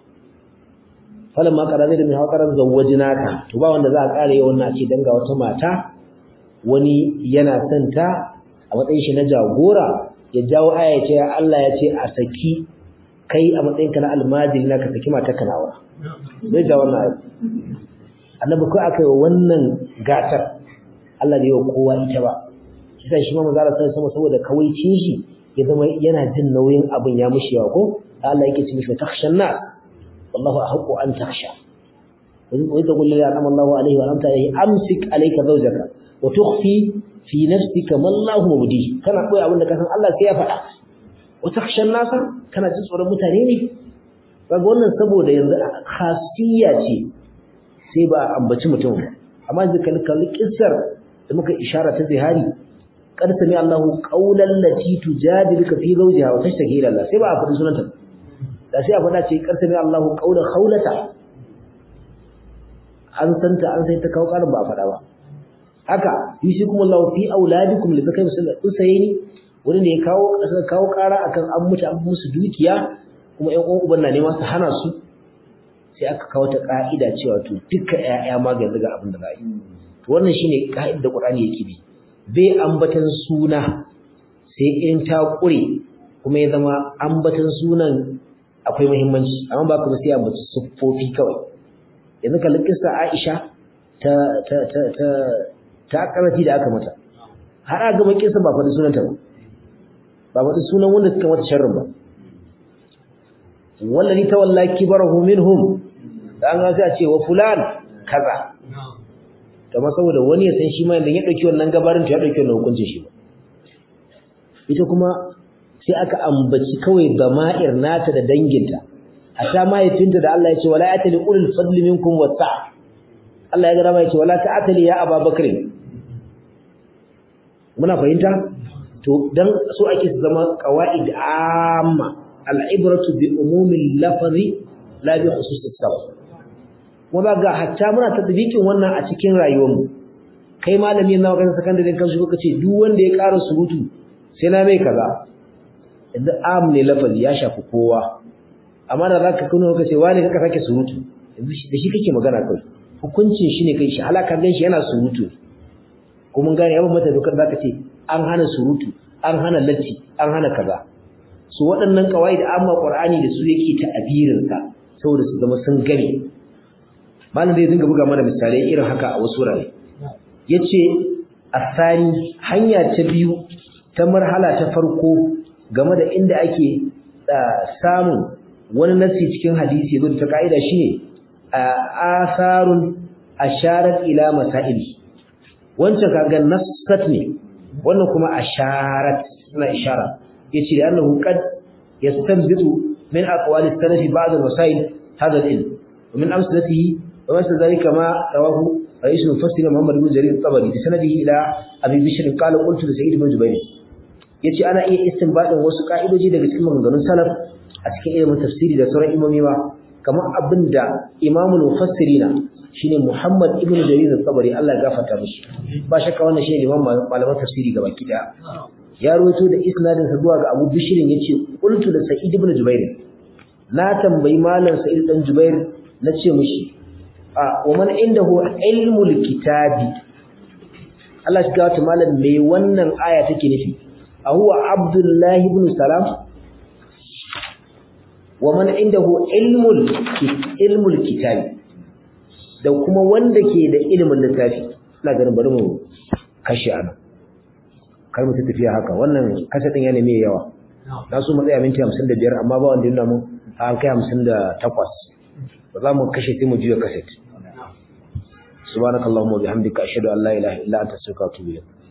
falan makada zaidun min ha watsara zawwajinaka to ba wanda za a kare wannan ce danga wata mata wani yana son ta a matsayin shi na jagora ya jawo aya ya ce Allah ya ce a saki kai a matsayin ka na almajiri na ka saki mata kanawa zai ja wannan aya annabi ko aka yi wannan gatar Allah bai yi wa kowa ita ba shi shi ma manzo Allah sama saboda kawaicin shi ya zama yana jin nauyin abin ya mushi yawa ko Allah yake ce mishi takhshan nas wallahu ahqqu an takhsha wa idza qul la anama Allahu alayhi wa lam ta'lahi amsik alayka zawjaka wa tukhfi fi nafsika ma Allahu mubdi kana koyi abin da ka san Allah sai ya faɗa wa takhshan nas kana jin tsoron mutane ne kaga wannan saboda yanzu khasiyya ce sai ba ambaci mutum amma yanzu kan kalli kissar da muka ishara ta zihari qad sami Allahu qawlan lati tujadiluka fi zawjiha wa tashtaki ila Allah sai ba a faɗi sunanta da sai a faɗa ce qad sami Allahu qawlan khawlata an santa an sai ta kawo karin ba a faɗa ba haka yusikum Allahu fi auladikum li zakai musallat usayni wani ne ya kawo kawo kara akan an mutu an musu dukiya kuma ƴan uwan uban na nema su hana su sai aka kawo ta ka'ida cewa to duka ƴaƴa ma ga ga abin da za a yi to wannan shine ka'idar da Qur'ani yake bi bai ambatan suna sai in ta kure kuma ya zama ambatan sunan akwai muhimmanci amma ba kuma sai ambata siffofi kawai yanzu kallon kissa Aisha ta ta ta ta ta karati da aka mata har aka gama kissa ba faɗi sunanta ba ba faɗi sunan wanda suka mata sharrin ba wallahi tawalla kibarahu minhum dan ga sai a ce wa fulan kaza kamar saboda wani ya san shi ma idan ya dauki wannan gabarin to ya dauki wannan hukuncin shi ba ita kuma sai aka ambaci kawai dama'ir nata da danginta hatta mahaifinta da Allah ya ce wala atali ulul fadli minkum wasa Allah ya ga rama ya ce wala ta'atali ya Abubakar muna fahimta to dan so ake zama qawaid amma al'ibratu bi umumil lafzi la bi khususis sabab kuma ga hatta muna tadbikin wannan a cikin rayuwarmu kai malami na makarantar sakandare kan shi kace duk wanda ya ƙara surutu sai na mai kaza idan am ne lafazi ya shafi kowa amma da zaka kuno kace wani kaka sake surutu da shi kake magana kai hukuncin shi ne kai shi halaka gan shi yana surutu ko mun gane yawan mata dokar zaka ce an hana surutu an hana latti an hana kaza su waɗannan kawai da amma qur'ani da su yake ta abirin ka saboda su zama sun gane malam zai dinga buga mana misalai irin haka a wasu wurare yace asani hanya ta biyu ta marhala ta farko game da inda ake samun wani nasi cikin hadisi yazo ta kaida shine asarun asharat ila masail wancan kaga nassat ne wannan kuma asharat suna ishara yace da annahu qad yastanbitu min aqwali salaf ba'd al-masail hadha al-ilm ومن أمثلته ومثل ذلك ما رواه رئيس المفسر محمد بن جرير الطبري بسنده إلى أبي بشر قال قلت لسعيد بن جبير yace ana iya istinbadin wasu ka'idoji daga cikin maganganun salaf a cikin ilimin tafsiri da sauran imomi ma kamar abinda imamul mufassirina shine Muhammad ibn Jarir al-Tabari Allah ya gafarta mishi ba shakka wannan shine imam malaman tafsiri gaba kida ya rawaito da isnadin sa zuwa ga Abu Bishr yace qultu da Sa'id ibn Jubair na tambayi malam Sa'id dan Jubair nace mishi a wa man indahu ilmul kitabi Allah shi gawata malam me wannan aya take nufi a huwa Abdullah ibn Salam wa man indahu ilmul ilmul kitabi da kuma wanda ke da ilimin littafi ina ganin bari mu kashe ana kar mu tafiya haka wannan kasa din yana mai yawa na so mu tsaya minti 55 amma ba wanda yana mu an kai 58 ba za mu kashe sai mu juya kaset subhanakallahumma wa bihamdika ashhadu an la ilaha illa anta astaghfiruka wa atubu ilayk